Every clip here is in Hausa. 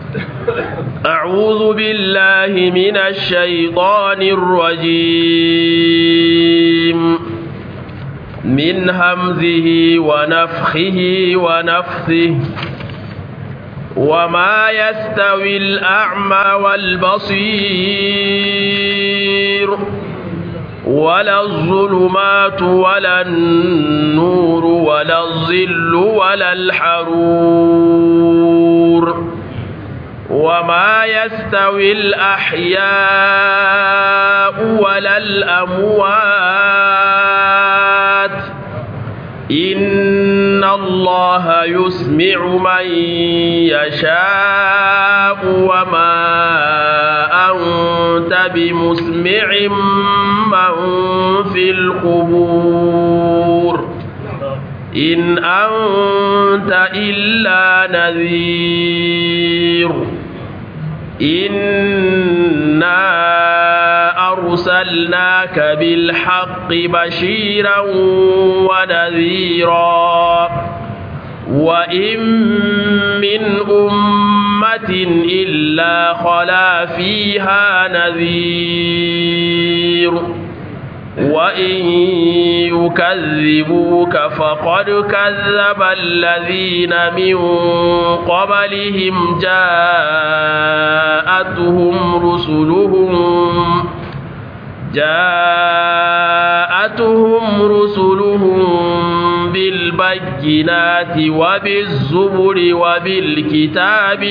أعوذ بالله من الشيطان الرجيم من همزه ونفخه ونفثه وما يستوي الأعمى والبصير ولا الظلمات ولا النور ولا الظل ولا الحرور وما يستوي الأحياء ولا الأموات إن الله يسمع من يشاء وما أنت بمسمع من في القبور إن أنت إلا نذير إنا أرسلناك بالحق بشيرا ونذيرا وإن من أمة إلا خلا فيها نذير وإن يكذبوك فقد كذب الذين من قبلهم جاءتهم رسلهم جاءتهم رسلهم بالبينات وبالزبر وبالكتاب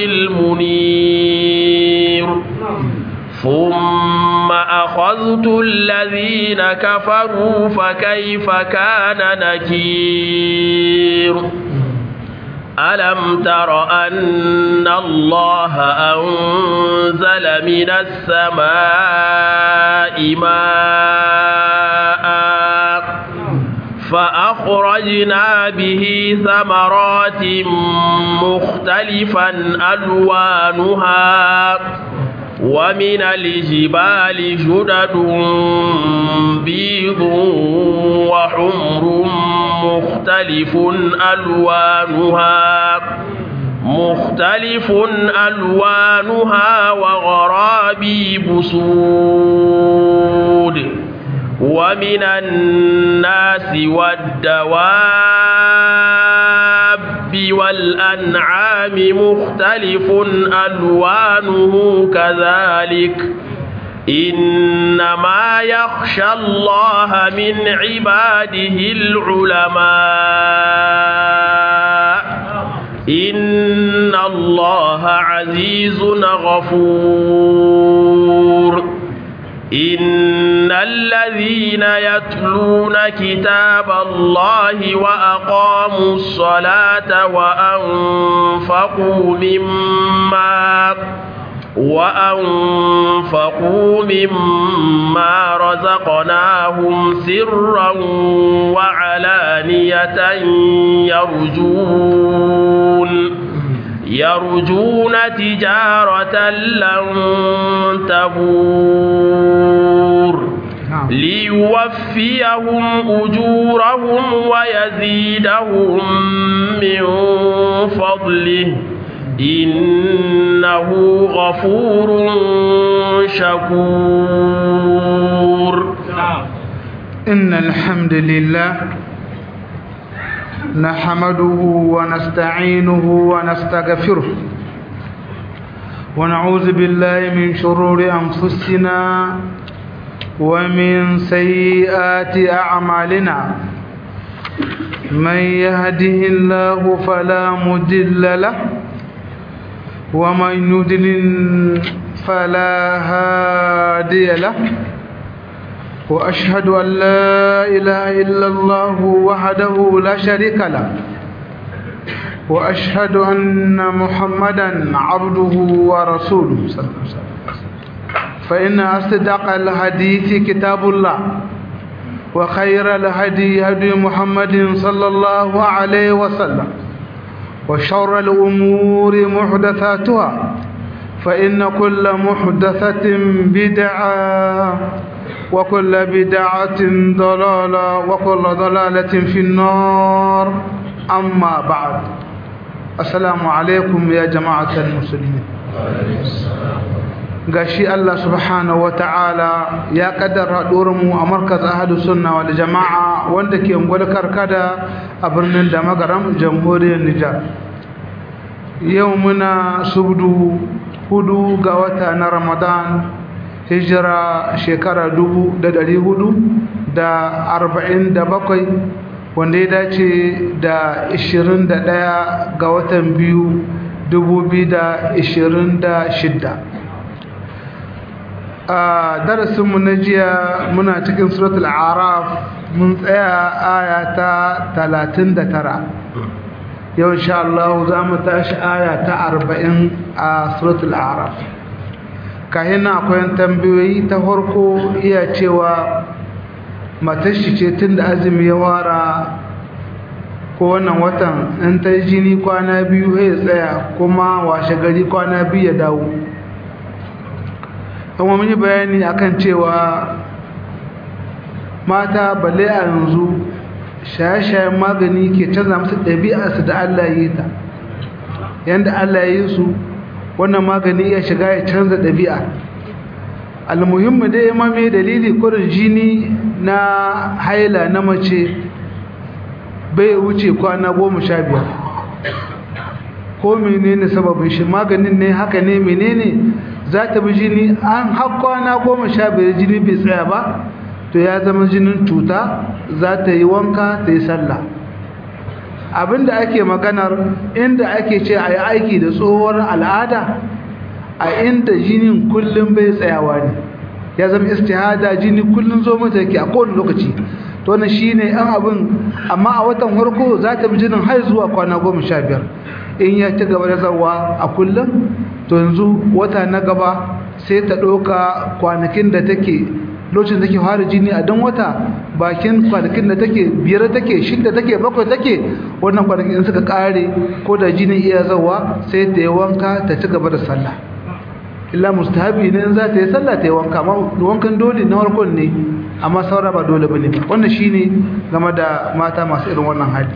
المنير ثم أخذت الذين كفروا فكيف كان نكير ألم تر أن الله أنزل من السماء ماء فأخرجنا به ثمرات مختلفا ألوانها ومن الجبال جدد بيض وحمر مختلف ألوانها مختلف ألوانها وغرابيب سود ومن الناس والدواب والأنعام مختلف ألوانه كذلك إنما يخشى الله من عباده العلماء إن الله عزيز غفور إن الذين يتلون كتاب الله وأقاموا الصلاة وأنفقوا مما وأنفقوا مما رزقناهم سرا وعلانية يرجون يرجون تجارة لن تبور ليوفيهم أجورهم ويزيدهم من فضله إنه غفور شكور إن الحمد لله نحمده ونستعينه ونستغفره ونعوذ بالله من شرور أنفسنا ومن سيئات أعمالنا من يهده الله فلا مضل له ومن يضلل فلا هادي له وأشهد أن لا إله إلا الله وحده لا شريك له وأشهد أن محمدا عبده ورسوله صلى الله عليه وسلم فإن أصدق الحديث كتاب الله وخير الهدي هدي محمد صلى الله عليه وسلم وشر الأمور محدثاتها فإن كل محدثة بدعة وكل بدعة ضلالة وكل ضلالة في النار أما بعد السلام عليكم يا جماعة المسلمين gashi Allah subhanahu wata'ala ya kaddara mu a markaz ahadu sunna wal jama'a wanda ke ungwal karkada a birnin da magaram jamhuriyar Nijar yau muna subdu hudu ga wata na Ramadan hijira shekara dubu da dari hudu da arba'in da bakwai wanda ya dace da ishirin da ɗaya ga watan biyu dubu biyu da ishirin da shidda a darasinmu na jiya muna cikin suratul araf mun tsaya aya ta talatin da tara yau insha Allah za mu tashi aya ta arba'in a suratul araf kahin akwai tambayoyi ta farko iya cewa matashi ce tun da azumi ya wara ko wannan watan in ta jini kwana biyu ya tsaya kuma washe gari kwana biyu ya dawo kuma mun yi bayani akan cewa mata balle a yanzu shaye-shayen magani ke canza musu ɗabi'arsu da Allah ya yi ta yadda Allah ya yi su wannan magani ya shiga ya canza ɗabi'a almuhimmu dai ma mai dalili kurin jini na haila na mace bai wuce kwana goma sha biyar ko menene sababin shi maganin ne haka ne menene za ta bi jini an har kwana goma sha biyar jini bai tsaya ba to ya zama jinin cuta za ta yi wanka ta yi sallah abinda ake maganar inda ake ce a yi aiki da tsohuwar al'ada a inda jinin kullum bai tsayawa ne ya zama istihada jini kullum zo mata yake a kowane lokaci to wannan shine an abin amma a watan farko za ta bi jinin har zuwa kwana goma sha biyar in ya ci gaba da zawa a kullum to yanzu wata na gaba sai ta ɗauka kwanakin da take lokacin da take fara jini a dan wata bakin kwanakin da take biyar take shida take bakwai take wannan kwanakin in suka kare ko da jini iya zawa sai ta yi wanka ta ci gaba da sallah illa mustahabi ne in za ta yi sallah ta yi wanka amma wankan dole na farkon ne amma saura ba dole bane ba wannan shine game da mata masu irin wannan hali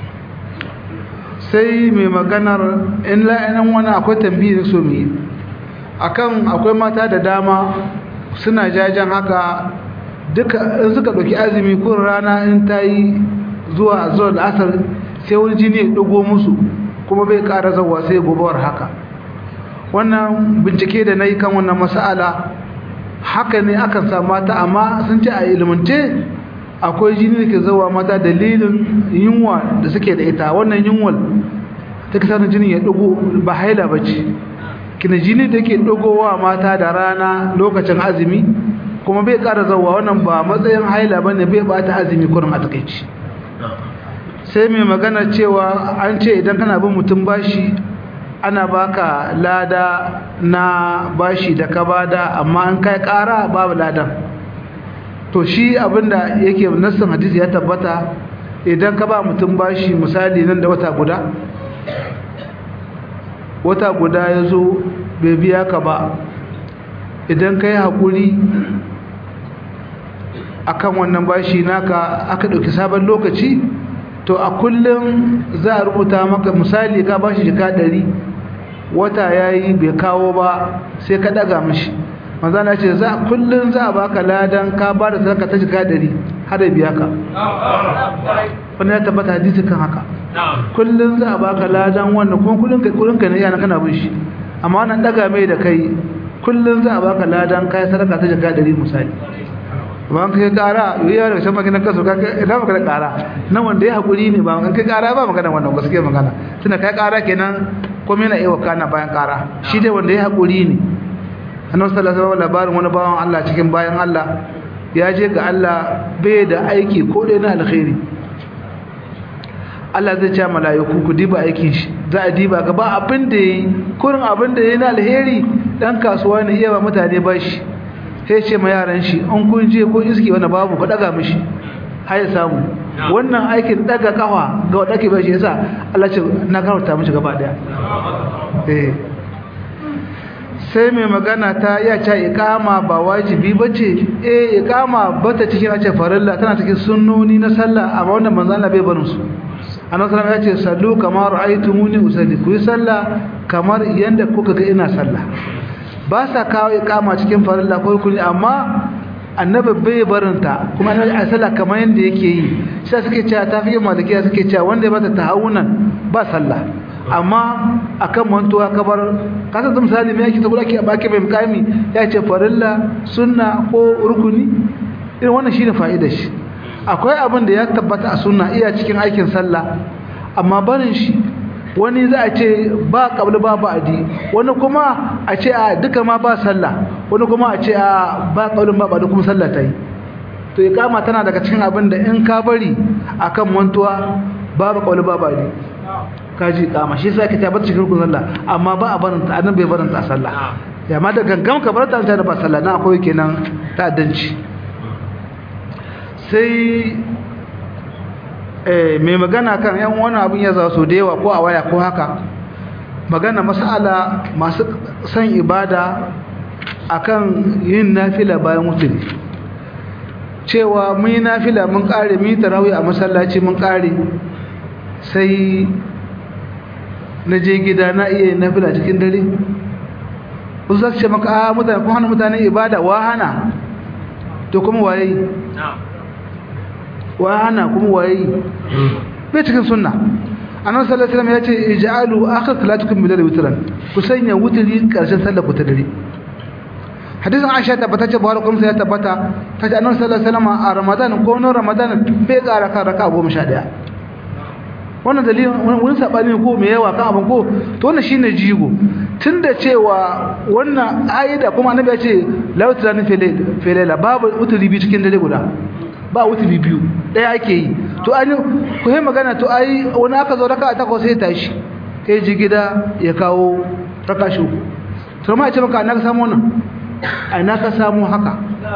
sai mai maganar in la'anan wani akwai tambayi so mu yi akan akwai mata da dama suna jajen haka duka in suka ɗauki azumi ko rana in ta yi zuwa zuwa da asar sai wani jini ya ɗago musu kuma bai ƙara zawa sai gobawar haka wannan bincike da na yi kan wannan mas'ala haka ne akan sa mata amma sun ce a ilimance akwai jini da ke zawa mata dalilin yunwa da suke da ita wannan yunwal ta kasa na jini ya ɗago ba haila ba ce kina jini da ke dogowa mata da rana lokacin azumi kuma bai ƙara zauwa wannan ba matsayin haila ba ne bai bata azumi kurin a takaici sai mai magana cewa an ce idan kana bin mutum bashi ana baka lada na bashi da ka bada amma an kai ƙara babu ladan to shi abinda yake nassan hadisi ya tabbata idan ka ba mutum bashi misali nan da wata guda wata guda ya zo bai biya ka ba idan ka yi haƙuri a kan wannan bashi naka aka ɗauki sabon lokaci to a kullum za a rubuta maka misali ka bashi jika ɗari wata ya yi bai kawo ba sai ka ɗaga mashi manzana ce za kullum za a baka ladan ka ba da sadaka ta jika ɗari har da biya ka wani ya tabbata hadisi kan haka kullum za a baka ladan wannan kuma kullum kai kullum kai ne yana kana bin shi amma wannan daga mai da kai kullum za a baka ladan kai sadaka ta jaka 100 misali ba kai kara yoyi daga shan magana kaso ka ina maka da kara nan wanda ya hakuri ne ba an kai kara ba magana wannan gaskiya magana tunda kai kara kenan komai na iya kana bayan kara shi dai wanda ya hakuri ne annabi sallallahu alaihi wasallam labarin wani bawan Allah cikin bayan Allah ya je ga Allah bai da aiki ko dai na alkhairi Allah zai ce mala'iku ku diba aikin shi za a diba ga ba abin da yayi kurin abin da yayi na alheri dan kasuwa ne iya ba mutane ba shi sai ce ma yaran shi an kun je ko iski wani babu ku daga mishi har ya samu wannan aikin daga kafa ga wanda ake bashi yasa Allah ce na karanta mishi gaba daya eh sai mai magana ta iya ce iqama ba wajibi bace eh iqama bata cikin ace farilla tana cikin sunnoni na sallah amma wannan manzo Allah bai barin su annabi sallallahu ya ce sallu kama ra'aytumuni usalli ku yi sallah kamar yanda kuka ga ina sallah ba sa kawo ikama cikin farilla ko rukuni amma annabi bai barinta kuma annabi a sallah kamar yanda yake yi sai suke cewa tafi malikiya suke cewa wanda ya bata tahawunan ba sallah amma akan mantuwa kabar kasa da misali me yake ta gudake a baki mai mukami ya ce farilla sunna ko rukuni irin wannan shine fa'idar shi akwai abin da ya tabbata a sunna iya cikin aikin sallah amma barin shi wani za a ce ba kabli ba ba'adi wani kuma a ce a duka ma ba sallah wani kuma a ce a ba kablin ba ba'adi kuma sallah ta yi to iqama tana daga cikin abin da in ka bari akan mantuwa babu kabli ba ba'adi kaji iqama shi yasa ka tabbata cikin rukun sallah amma ba a barin ta annabi bai barin ta a sallah ya ma da gangan ka bar ta ta ba sallah na akwai kenan ta'addanci sai mai magana kan yan wani abin ya za su da yawa ko a waya ko haka magana masala masu son ibada akan yin nafila bayan wuturi cewa mun yi nafila mun kare mun yi tarawih a masallaci mun kare sai na je gida na iya yin nafila cikin dare wasu za su ce maka a mutane kuma hana mutane ibada wa hana to kuma waye wa hana kuma waye bai cikin sunna annabi sallallahu alaihi wasallam ya ce ij'alu akhir salatukum bil layli witran ku sanya wutri karshen sallar ku ta dare hadisin Aisha tabbata ce Buhari kuma ya tabbata ta ce annabi sallallahu alaihi wasallam a Ramadan ko no Ramadan bai ƙara kan raka 11 wannan dalilin wani sabani ko me yawa kan abin ko to wannan shine jigo tunda cewa wannan ayyada kuma annabi ya ce la witran fi layla babu wutri bi cikin dare guda ba wuturi biyu ɗaya ake yi to an ku yi magana to ai wani aka zo raka a takwas sai tashi kai ji gida ya kawo raka shi uku to ma ce maka na ka samu wannan ai na ka samu haka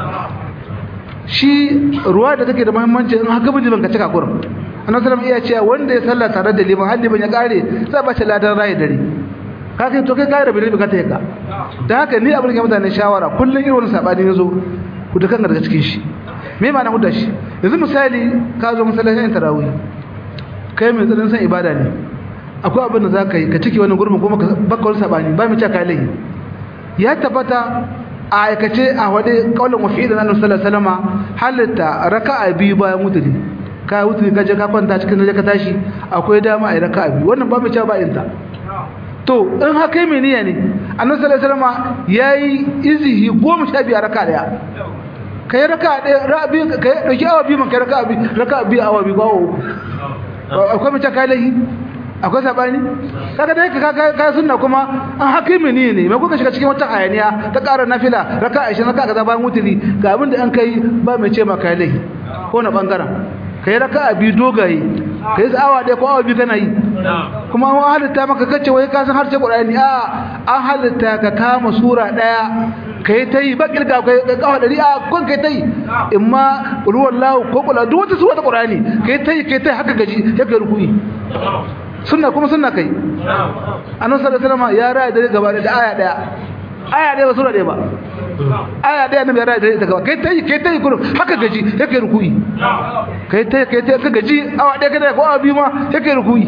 shi ruwa da take da muhimmanci in haka bin ban ka cika kurin annabi sallallahu iya cewa wanda ya sallah tare da liman har liman ya kare sai ba shi ladan rayi dare ka kai to kai kai rabi ne ka ta yaka dan haka ni abin da mutane shawara kullun irin wannan sabani yazo ku da kanka daga cikin shi me ma na hudda shi yanzu misali ka zo masallacin tarawih kai mai tsarin san ibada ne akwai abin da zaka yi ka ciki wani gurbin kuma ka baka wani sabani ba mu ce kai lahi ya tabbata a aikace a wade kaulin wafi da annabi sallallahu alaihi wasallam halitta raka'a biyu bayan mutuli ka mutuli ka je ka kwanta cikin dare ka tashi akwai dama a raka'a biyu wannan ba mu ce ba inta to in haka mai niyya ne annabi sallallahu alaihi wasallam yayi izihi 15 raka'a daya kai raka ɗaya rabi kai dauki awa biyu man kai raka biyu raka biyu awa biyu ba uku akwai mace kai lahi akwai sabani kaga dai ka ka sunna kuma an hakimi ne ne mai kuka shiga cikin wata hayaniya ta ƙara nafila raka 20 raka kaza bayan wuturi ga abin da an kai ba mai ce ma kai lahi ko na bangaren kai raka biyu dogaye kai awa ɗaya ko awa biyu kana yi kuma an halitta maka kace wai ka san harshe Qur'ani a an halitta ka kama sura ɗaya kai ta yi ba kirga kai kawo dari a kun kai ta yi in ma ruwan lawo ko kula duk wata suwa ta ƙorani kai ta yi kai ta yi haka gaji ya kai rukuni sunna kuma sunna kai annabi sallallahu alaihi wasallam ya raya dare gaba da aya daya aya daya ba sura daya ba aya daya annabi ya raya dare ta gaba kai ta yi kai ta yi kurum haka gaji ya kai rukuni kai ta yi kai ta yi ka gaji awa daya kada ko awa biyu ma ya kai rukuni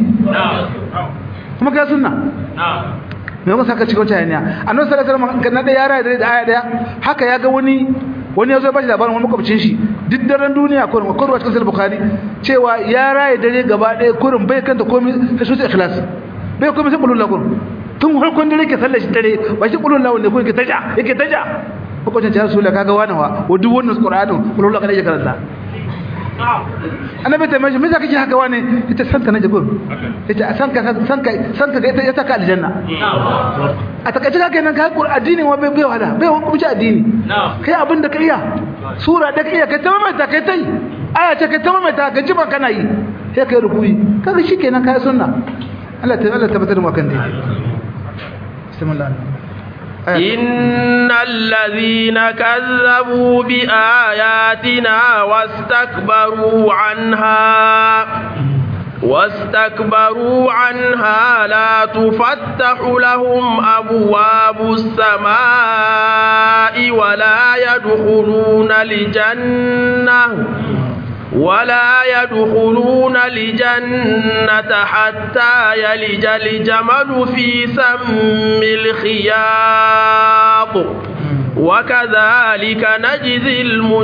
kuma kai sunna me yasa ka cikin wata hanya annabi sallallahu alaihi wasallam na da yara da aya daya haka ya ga wani wani yazo ba shi labarin wani makwabcin shi duk daren duniya ko ko ruwa cikin sahih bukhari cewa ya raye dare gaba daya kurin bai kanta komai sai su ikhlas bai komai sai kullu kun tun farkon dare ke sallar shi dare ba shi kullu lahu ne ko yake taja yake taja makwabcin ya rasulullah kaga wani wa duk wannan qur'anin kullu lahu kada ya karanta annabi ta mashi mija kake haka wani ita sanka na jabir ita sanka sanka sanka ga ita ya saka aljanna a takaice kake nan kai addini wa bai bai wala bai kuma ci addini kai abin da ka iya sura da ka iya kai tamama ta kai tai aya ce kai tamama ta ga jiba kana yi sai kai rukuyi kaga shikenan kai sunna Allah ta Allah tabbatar mu kan dai bismillah إن الذين كذبوا بآياتنا واستكبروا عنها واستكبروا عنها لا تفتح لهم أبواب السماء ولا يدخلون الجنة ولا يدخلون الجنة حتى يلج الجمل في سم الخياط وكذلك نجزي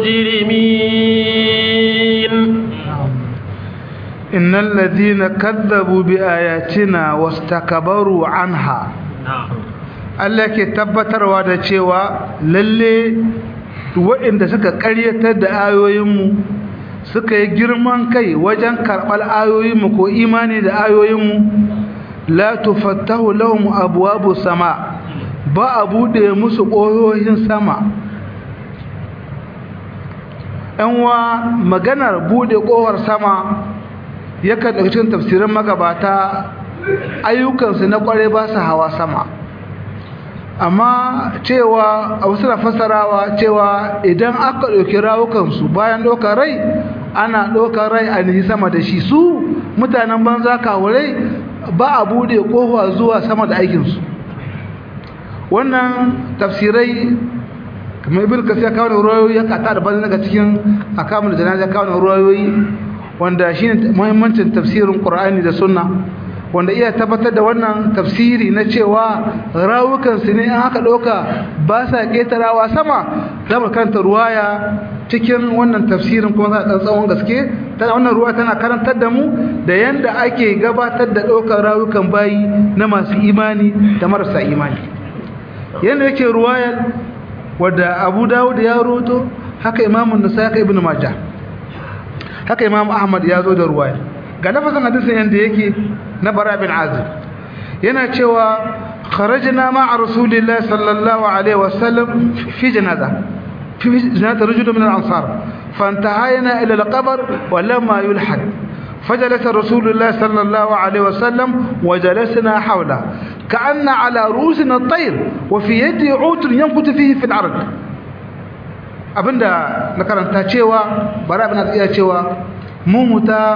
المجرمين إن الذين كذبوا بآياتنا واستكبروا عنها Allah ke tabbatarwa da cewa lalle waɗanda suka ƙaryatar da ayoyinmu suka yi girman kai wajen karɓar ayoyinmu ko imani da ayoyinmu la tufattahu lahum abwabu sama ba a buɗe musu ƙoyoyin sama wa maganar buɗe ƙofar sama yakan daga cikin tafsirin magabata ayyukansu na ƙware ba su hawa sama amma cewa a wasu na fassarawa cewa idan aka ɗauki rawukansu bayan ɗaukar rai ana ɗaukar rai a nihi sama da shi su mutanen banza kawurai ba a buɗe ƙofa zuwa sama da aikinsu wannan tafsirai kamar ibn kasir kawo da ruwayoyi ya kata da bazin daga cikin akamun da janaza kawo da ruwayoyi wanda shine muhimmancin tafsirin qur'ani da sunna wanda iya tabbatar da wannan tafsiri na cewa rawukansu ne an haka ɗauka ba sa ƙetarawa sama za mu karanta ruwaya cikin wannan tafsirin kuma za a tsawon gaske tana wannan ruwa tana karantar da mu da yanda ake gabatar da ɗaukar rawukan bayi na masu imani da marasa imani yanda yake ruwayar wadda abu dawud ya roto haka imamun nasa haka ibn majah haka imam ahmad ya zo da ruwaya ga lafazin hadisin yanda yake na bara bin azib yana cewa kharajna ma'a rasulillahi sallallahu alaihi wasallam fi janaza fi janaza rajul min al-ansar فانتهينا إلى القبر ولما يلحد فجلس رسول الله صلى الله عليه وسلم وجلسنا حوله كأن على رؤوسنا الطير وفي يدي عود ينكت فيه في الأرض abinda na karanta cewa bara abin da iya cewa mu muta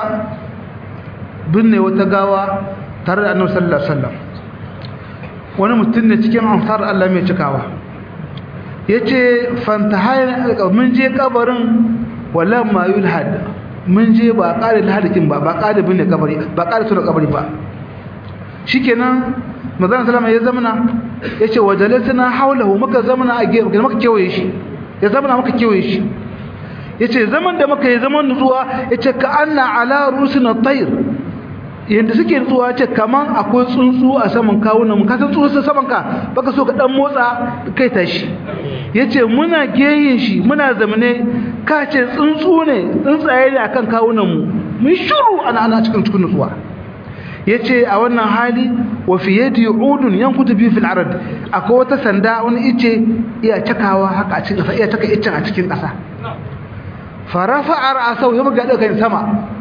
binne wata gawa tare da annabi sallallahu alaihi wasallam wani mutum ne cikin ansar Allah mai cikawa yace fantahayna mun je kabarin wala ma yulhad mun je ba ƙare lahadikin ba ba ƙare binne kabari ba ƙare tura kabari ba shikenan manzon sallama ya zamana yace wajalasna hawlahu muka zamana a gefe muka kewaye shi ya zamana muka kewaye shi yace zaman da muka yi zaman nutsuwa yace ka anna ala rusina tayr yanda suke nutsuwa yace kaman akwai tsuntsu a saman kawunan mu ka san tsuntsu saman ka baka so ka dan motsa kai tashi yace muna geyin shi muna zamane ka ce tsuntsu ne tsuntsaye ne akan kawunan mu mun shiru ana ana cikin cikin nutsuwa yace a wannan hali wa fi yadi udun yankutu bi fil arad akwai wata sanda wani ice iya cakawa haka a cikin ƙasa iya caka icen a cikin ƙasa farafa ra'asau ya buga daga sama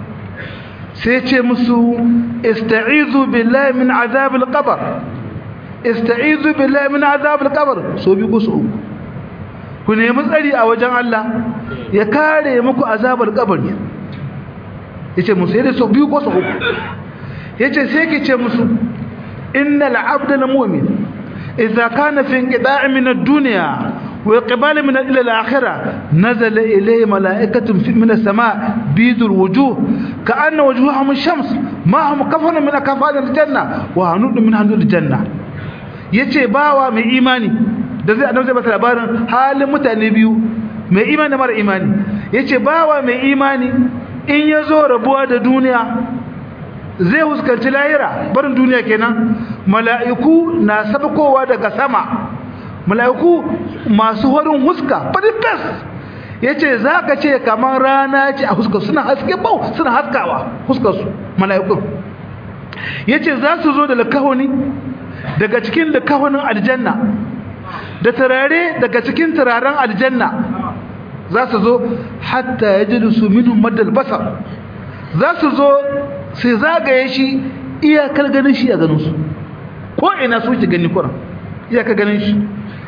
sai ce musu ista'izu billahi min azabil qabr ista'izu billahi min azabil qabr so bi ku su ku nemi tsari a wajen Allah ya kare muku azabar kabari yace musu sai da so bi ku su yace sai ke ce musu innal abdal mu'min idza kana fi inqida'i min ad-dunya وإقبال من إلى الآخرة نزل إليه ملائكة من السماء بيد الوجوه كأن وجوههم الشمس ما هم كفن من كفان الجنة وهنود من هنود الجنة yace bawa mai imani da zai annabi zai bata labarin halin mutane biyu mai imani da mara imani yace bawa mai imani in yazo rabuwa da duniya zai huskanci lahira barin duniya kenan mala'iku na sabkowa daga sama mala'iku masu horin huska fadifes ya ce za ka ce kamar rana ce a huskar suna haske bau suna haskawa huskarsu mala'ikun ya ce za su zo da lakahoni daga cikin lakahonin aljanna da turare daga cikin turaren aljanna za su zo hatta ya ji su minun madal basar za su zo sai zagaye shi iyakar ganin shi a ganinsu ko ina su ki gani kuran iyakar ganin shi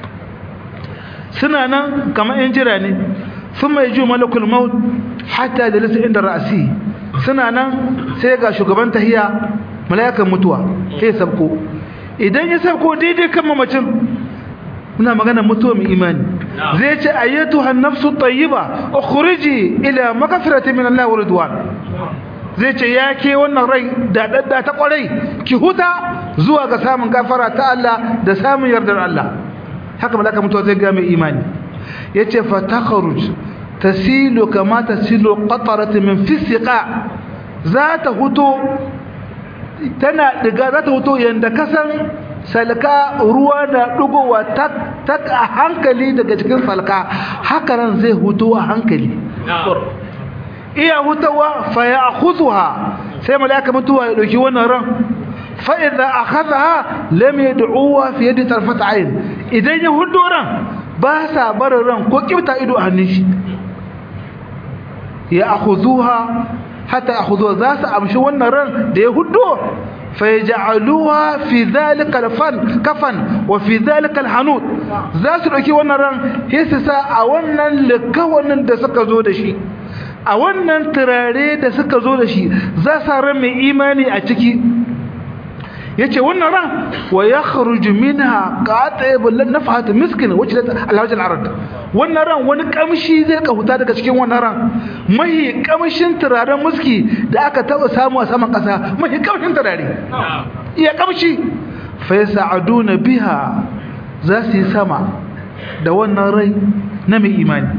suna nan kamar yan jira ne sun mai ju malakul maut hatta da lissa inda ra'asi suna nan sai ga shugaban tahiya mala'ikan mutuwa sai sabko idan ya sabko daidai kan mamacin muna magana mutuwa mai imani zai ce ayyatu hannafsu tayyiba ukhriji ila magfirati min Allah wa ridwan zai ce ya ke wannan rai da dadda ta kwarai ki huta zuwa ga samun gafara ta Allah da samun yardar Allah haka malaka mutuwa zai ga mai imani yace fa takhruj tasilu kama tasilu qataratu min fisqa za ta huto tana diga za ta huto yanda kasan salka ruwa da dugowa tak a hankali daga cikin salka haka nan zai huto a hankali iya hutawa fa ya akhudha sai malaka mutuwa ya dauki wannan ran fa idza akhadha lam yad'uha fi yadi tarfat ayn idan ya hudo ran ba sa barin ran ko kibta ido a hannun shi ya akhudhuha hatta akhudhuha za su amshi wannan ran da ya hudo فيجعلوها في ذلك الفن كفن وفي ذلك الحنوت za su dauki wannan ran sai su sa a wannan likawanin da suka zo da shi a wannan turare da suka zo da shi za su ran mai imani a ciki yace wannan ran wa yakhruju minha qatib nafhat miskin wacce alhaj al-arad wannan ran wani kamshi zai ka huta daga cikin wannan ran mai kamshin turaren muski da aka taba samu a saman kasa mai kamshin turare iya kamshi fa yas'aduna biha za su yi sama da wannan rai na mai imani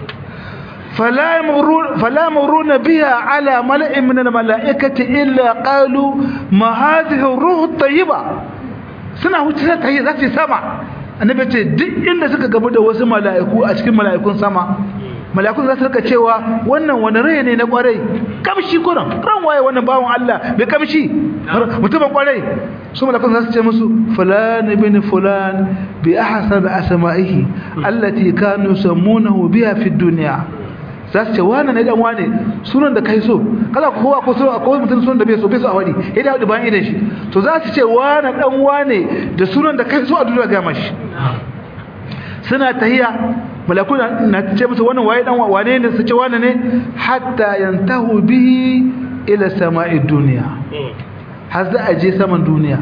فلا يمرون فلا يمرون بها على ملأ من الملائكة إلا قالوا ما هذه الروح الطيبة suna wuce ta yi za su sama annabi ce duk inda suka gamu da wasu mala'iku a cikin mala'ikun sama mala'ikun za su rika cewa wannan wani rai ne na kwarai kamshi kuran ran waye wannan bawon Allah bai kamshi mutumin kwarai su mala'ikun za su ce musu fulan ibn fulan bi ahsan asma'ihi allati kanu yusammunahu biha fi dunya za su ce wane ne dan wane sunan da kai so kala kowa ko so akwai mutum sunan da bai so bai so a wani idan hudu bayan idan shi to za su ce wane dan wane da sunan da kai so a duniya ga mashi suna tahiya malaku na ce musu wannan waye dan wane ne su ce wane ne hatta yantahu bihi ila sama'i duniya har za a je saman duniya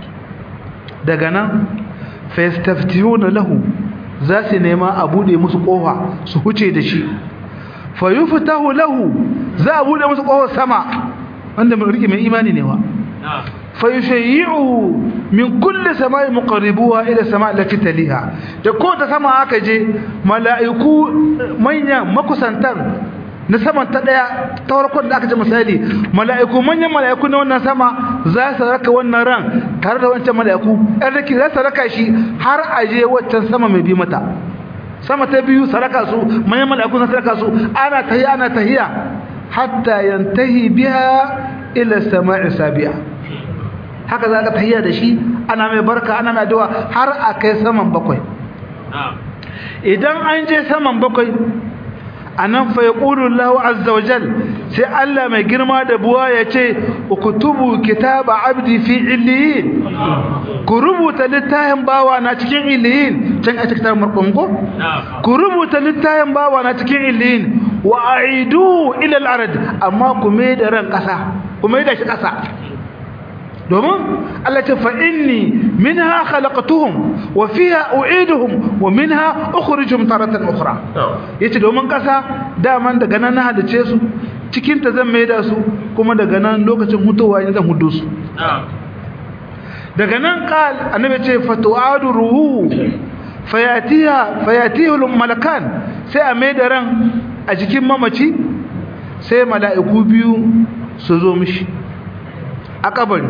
daga nan fa yastaftihuna lahu za su nema a bude musu kofa su huce da shi fayuftahu lahu za a bude musu kofar sama wanda mun rike mai imani ne wa fayushayyi'u min kulli sama'i muqarribuha ila sama'i allati taliha da ko ta sama aka je mala'iku manya makusantan na saman ta daya ta farkon da aka ce misali mala'iku manyan mala'iku na wannan sama za su raka wannan ran tare da wancan mala'iku ɗan rake za su raka shi har a je waccan sama mai bi mata sama ta biyu saraka su manyan mala'iku na saraka su ana tahiya ana tahiya hatta yantahi biha ila sama'i sabi'a haka za ka tahiya da shi ana mai barka ana mai addu'a har a kai saman bakwai idan an je saman bakwai anan fa yaqulu Allahu azza wa jal sai Allah mai girma da buwa ya ce ukutubu kitaba abdi fi illiyin ku rubuta littafin bawa na cikin illiyin can a cikin markongo ku rubuta littafin bawa na cikin illiyin wa aidu ila al-ard amma ku mai da ran kasa ku mai da shi kasa domin Allah ce fa inni minha khalaqtuhum wa fiha u'iduhum wa minha ukhrijuhum taratan ukhra yace domin kasa daman daga nan na halice su cikin ta zan maida su kuma daga nan lokacin mutuwa ne zan hudu su daga nan qal annabi ce fatu'adu ruhu fayatiha fayatihu malakan sai a maida ran a jikin mamaci sai mala'iku biyu su zo mishi a kabari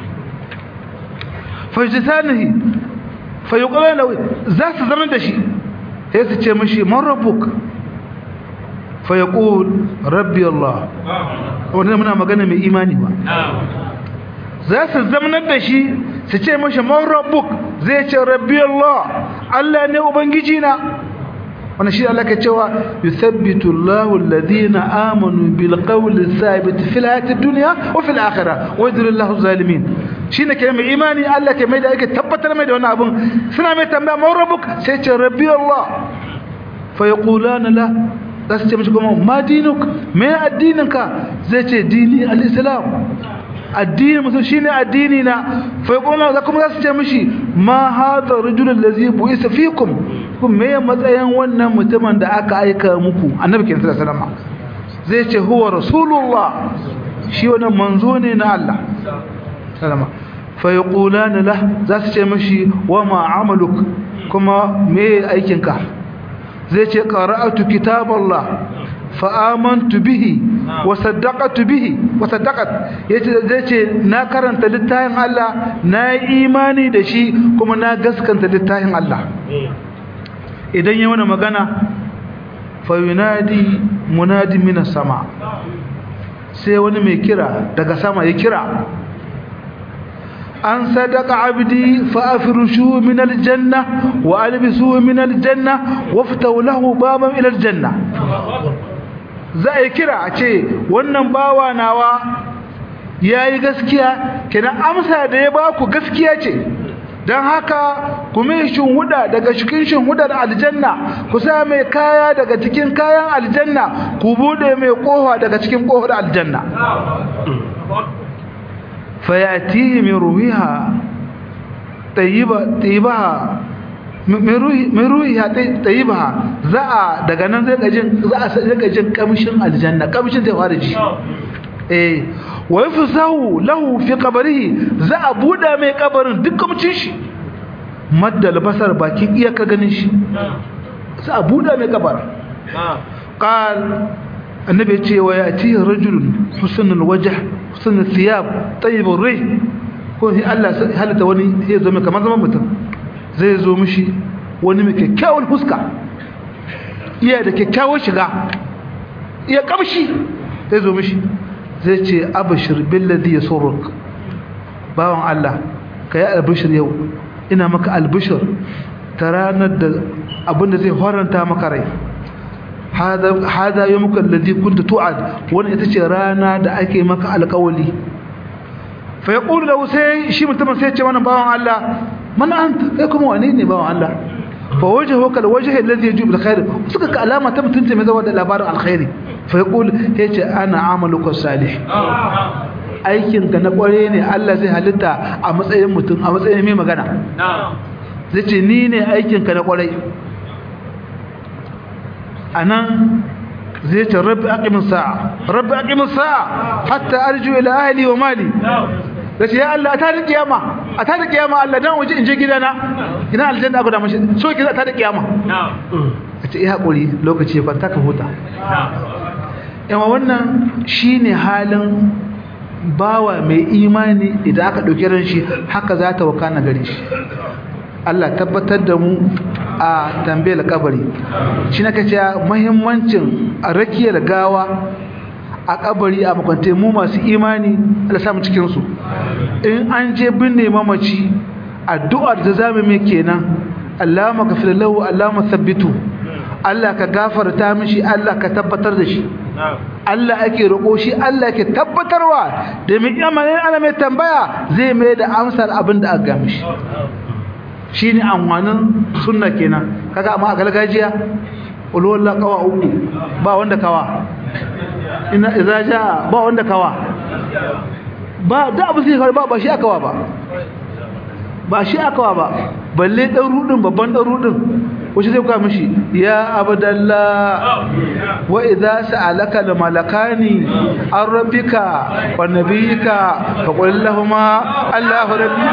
fajitanihi fayuqala lahu za su zama da shi sai su ce mishi man rabbuk fayaqul rabbi allah wannan muna magana mai imani ba za su zama da shi su ce mishi man rabbuk zai ce rabbi allah allah ne ubangiji na wannan shi Allah ke cewa yuthabbitu Allahu alladhina amanu bil qawli thabit fil hayati dunya wa fil akhirah wa yudhillu Allahu zalimin shine ke mai imani Allah ke mai da yake tabbatar mai da wannan abun suna mai tambaya ma rabbuk sai ce rabbi Allah fa yaqulana la zasu ce mishi kuma ma dinuk me addininka zai ce dini al-islam addini musu shine addini na fa yaquluna za kuma za su ce mishi ma hadha rajulul ladhi bu'isa fikum kun me matsayin wannan mutumin da aka aika muku annabi sallallahu alaihi wasallam zai ce huwa rasulullah shi wannan manzo ne na Allah sallama fa yaqulana lah za su ce mishi wa ma amaluk kuma me aikinka zai ce qara'atu kitaballah fa amantu bihi wa saddaqatu bihi wa saddaqat yace zai ce na karanta littafin Allah na yi imani da shi kuma na gaskanta littafin Allah idan yayi wani magana fa yunadi munadi minas sama sai wani mai kira daga sama ya kira an sadaka abdi fa afrishu min aljanna wa albisu min aljanna waftahu lahu baban ila aljanna za a kira a ce wannan bawa nawa yayi gaskiya kenan amsa da ya baku gaskiya ce don haka ku mai huda daga cikin shinhudar aljanna ku sa mai kaya daga cikin kayan aljanna ku bude mai kofa daga cikin kofar aljanna fayatihi min ruhiha tayyiba tayyibaha min ruhiha tayyibaha za a daga nan zai gajin za a sai jin kamshin aljanna kamshin zai fara ji eh wa yafsahu lahu fi qabrihi za a buda mai kabarin duk kamcin shi maddal basar bakin iyakar ganin shi za a buda mai kabar qal annabi ce wa yati rajulun husnul wajh husnul thiyab tayyibur rih ko sai Allah halitta wani zai zo mai kamar zaman mutum zai zo mishi wani mai kyakkyawan fuska iya da kyakkyawan shiga iya kamshi zai zo mishi zai ce abashir billadi yasurruk bawan Allah kai albishir yau ina maka albishir ta ranar da abinda zai horanta maka rai hada yawmuka alladhi kunta tu'ad wannan ita ce rana da ake maka alƙawali fa yaqulu lahu sai shi mutumin sai ya ce wannan bawan Allah man anta kai kuma wane ne bawan Allah fa wajhuka alwajh alladhi yajib alkhair suka ka alama ta mutunta mai zawa da labarin alkhairi fa yaqul yace ana amaluka salih aikin ka na kware ne Allah zai halitta a matsayin mutum a matsayin mai magana zai ce ni ne aikin ka na kware anan zai ce rabbi aqimis sa'a rabbi aqimis sa'a hatta arju ila ahli wa mali dace ya Allah ta da kiyama a ta da kiyama Allah dan waje in je gidana ina aljanna aka da mashi so ki ta da kiyama a ce ya hakuri lokaci ya kwanta ka huta yawa wannan shine halin bawa mai imani idan aka dauki ran shi haka za ta wakana gare shi Allah tabbatar da mu a tambayar kabari shi nake cewa muhimmancin rakiyar gawa a kabari a makwante mu masu imani Allah samu cikin su in an je binne mamaci addu'ar da zamu mai kenan Allahumma ghfir lahu Allahumma thabbitu Allah ka gafarta mishi Allah ka tabbatar da shi Allah ake roƙo shi Allah ke tabbatarwa da mai imanin ana mai tambaya zai mai da amsar abin da aka gami shi shi ne amfanin sunna kenan kaga amma a gargajiya ulwallah kawa uku ba wanda kawa ina idza jaa ba wanda kawa ba da abu sai ba ba shi akawa ba ba shi akawa ba balle dan rudin babban dan rudin wace zai kwa mishi ya abdallah wa idza sa'alaka al malakani an rabbika wa nabiyika fa qul lahumu allahu rabbi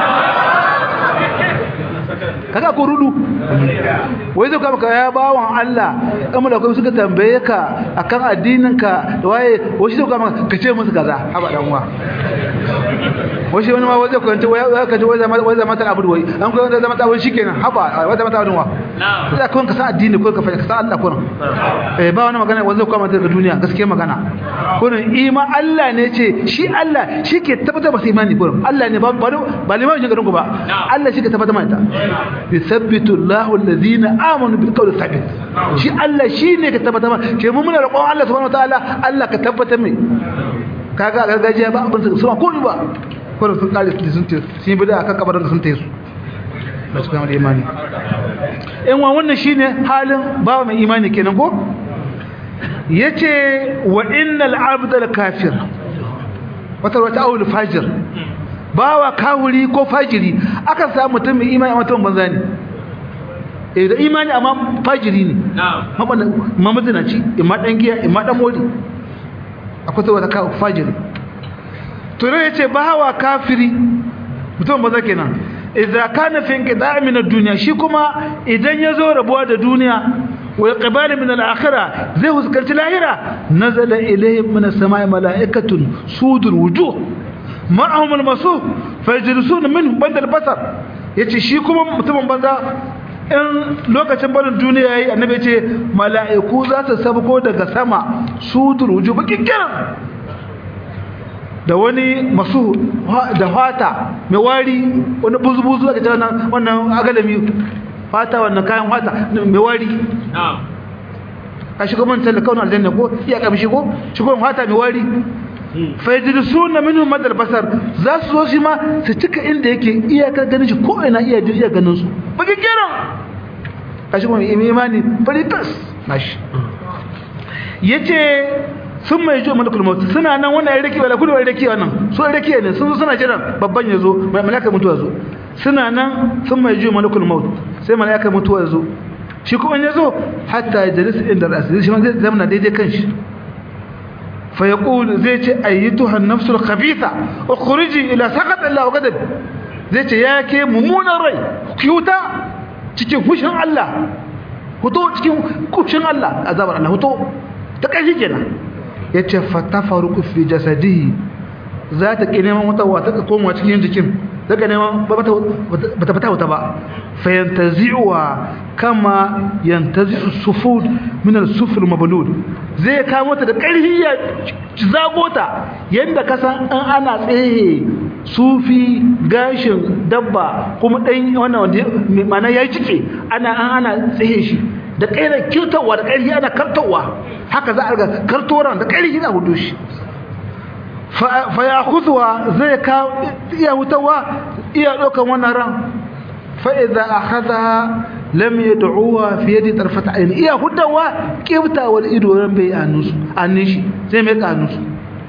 kaga ko rudu wai zai maka ya bawan Allah dan malakai suka tambaye ka akan addinin ka waye wai zai maka ka ce musu kaza haba dan uwa wai shi wani ma wai zai kwanta wai ka ji wai zama wai zama ta abu wai an ko zama ta wai shikenan haba wai zama ta abu wa sai kun ka san addini ko ka fahimta ka san Allah kun eh ba wani magana wai zai kuma ta duniya gaskiya magana kun ima Allah ne ce shi Allah shi ke tabbatar ba sai imani kun Allah ne ba ba limamin garin ku ba Allah shi ke tabbatar mai ta yuthabbitu Allahu alladhina amanu bil qawli thabit shi Allah shine ka tabbata ke mu muna roƙon Allah subhanahu wataala Allah ka tabbata mai kaga gargajiya ba abin su ko ba ko sun kare su sun ce sun bi da aka kabarin sun tayi su ba su kama da imani in wa wannan shine halin ba mai imani kenan ko yace wa innal abdal kafir wata wata awul fajir bawa kawuri ko fajiri akan samu mutum mai imani amma mutum banza ne eh da imani amma fajiri ne na'am mamazinaci imma dan giya imma dan mori akwai ta wata fajiri to ne yace bawa kafiri mutum banza kenan idza kana fi inqida' min ad-dunya shi kuma idan yazo rabuwa da duniya wa iqbal min al-akhirah zai huskanci lahira nazala ilayhim min as-sama'i mala'ikatun sudur wujuh ma'ahum al-masuh fayajlisuna minhum banda al-basar yace shi kuma mutumin banza in lokacin barin duniya yayi annabi yace mala'iku za su sabko daga sama sudur wujuh bakin kiran da wani masu da fata mai wari wani buzu-buzu aka ce wannan agalami fata wannan kayan fata mai wari a shigo man talakaunar aljanna ko iya kamshi ko shigo fata mai wari fayyadisu na minu madar basar za su zo shi ma su cika inda yake iyakar ganin shi ko ina iya iya ganin su baki kiran a shigo mai imani fari tas nashi yace sun mai jo malakul maut suna nan wannan ya rake wala kudu ya rake wannan so ya rake ne sun zo suna jiran babban ya zo mai malaka mutuwa zo suna nan sun mai jo malakul maut sai malaka mutuwa zo shi kuma ya zo hatta ya jalisa inda rasu shi ma zai zama daidai kanshi fa yaqul zai ce ayyatuha an-nafsul khabitha ukhriji ila saqat Allah wa ghadab zai ce ya ke mummunan rai kiyuta cikin hushin Allah huto cikin kushin Allah azabar Allah huto ta kai kenan ya ce fatafaruku fi jasadihi za ta ƙi neman wata wata ka koma cikin jikin daga neman ba ta fita wata ba fa yantazi'uwa kama yantazi'u sufud min al-sufur mablud zai kamo ta da ƙarfi ya zago ta yanda ka san an ana tsaye sufi gashin dabba kuma dan wannan wanda mana ya cike ana an ana tsaye shi da ƙairar kirtawa da ƙarfi ana kartawa haka za a ga kartoran da ƙarfi za a hudu shi fa ya kuzuwa zai ka iya hutawa iya ɗaukan wannan ran fa'iza a haza lam ya da'uwa fiye da tarfata aini iya hutawa ƙiftawar ido ran bai annin shi zai mai ƙanusu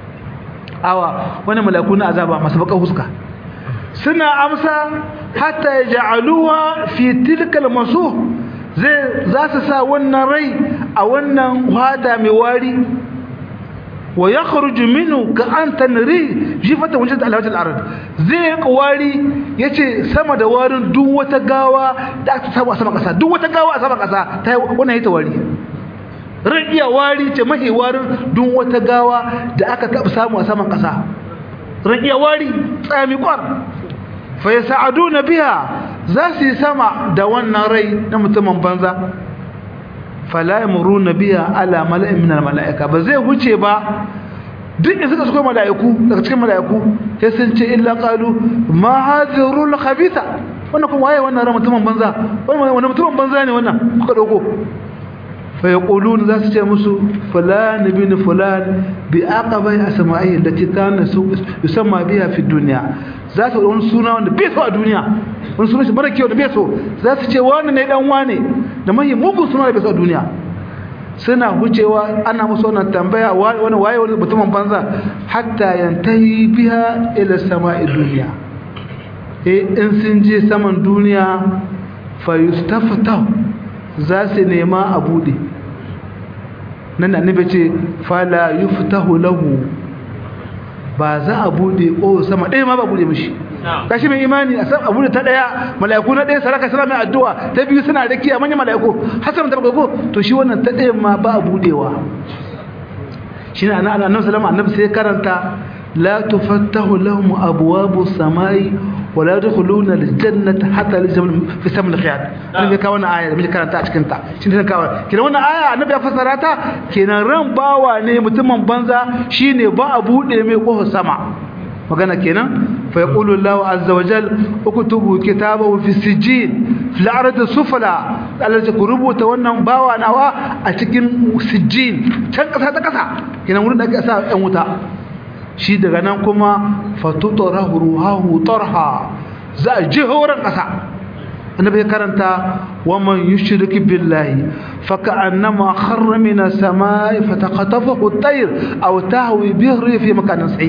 awa wani malaku na azaba masu baka huska suna amsa hatta ya ja'aluwa fi tilkal masu zai za su sa wannan rai a wannan hada mai wari wa ya kharuju minhu ka an tanri jifata wajen da alhaji al'arad zai yi wari ya ce sama da warin duk wata gawa da aka samu a sama ƙasa duk wata gawa a sama ƙasa ta wannan yi ta wari ran iya wari ce mahi warin duk wata gawa da aka taɓa samu a saman ƙasa ran iya wari tsami kwar fa ya sa'adu na biya za su yi sama da wannan rai na mutumin banza fala yamuruna biya ala mala'in min mala'ika ba zai huce ba duk da suka suka mala'iku daga cikin mala'iku sai sun ce illa qalu ma hadhihi rul khabitha wannan kuma waye wannan ran mutumin banza wannan mutumin banza ne wannan kuka dauko fa yaquluna za su ce musu fulan bin fulan bi aqabai asma'i allati kana yusamma biha fi dunya za su wani suna wanda bai so a duniya wani suna shi mara kyau da bai so za su ce wani ne dan wane da mahi mugun suna da bai so a duniya suna wucewa ana musu wannan tambaya wani waye wani mutumin banza hatta yantahi biha ila sama'i duniya eh in sun je saman duniya fa yustaftahu za su nema a bude nan annabi ce fala yuftahu lahu ba za a bude ko sama ɗaya ma ba bude mishi kashi mai imani a san abu da ta ɗaya mala'iku na ɗaya saraka suna mai addu'a ta biyu suna rakiya manyan mala'iku hasan ta bako to shi wannan ta ɗaya ma ba a budewa shi ne annabi sallama annabi sai karanta la tufattahu lahum abwabu samai wa la yadkhuluna aljannata hatta yaljamu fi samil khiyat annabi ka wannan aya da muke karanta a cikin ta shi ne kawo kenan wannan aya annabi ya fassara ta kenan ran bawa ne mutumin banza shine ba a bude mai kofar sama magana kenan fa yaqulu Allahu azza wa jal uktubu kitabahu fi sijjin fil ard sufla Allah ya rubuta wannan bawa nawa a cikin sijjin can kasa ta kasa kenan wurin da ake sa ɗan wuta shi daga nan kuma fatutura ruhahu tarha za a ji horon ƙasa annabi ya karanta waman yushrik billahi faka'annama kharra min as-samai fataqatafahu at-tayr aw tahwi bihi fi makanin sahih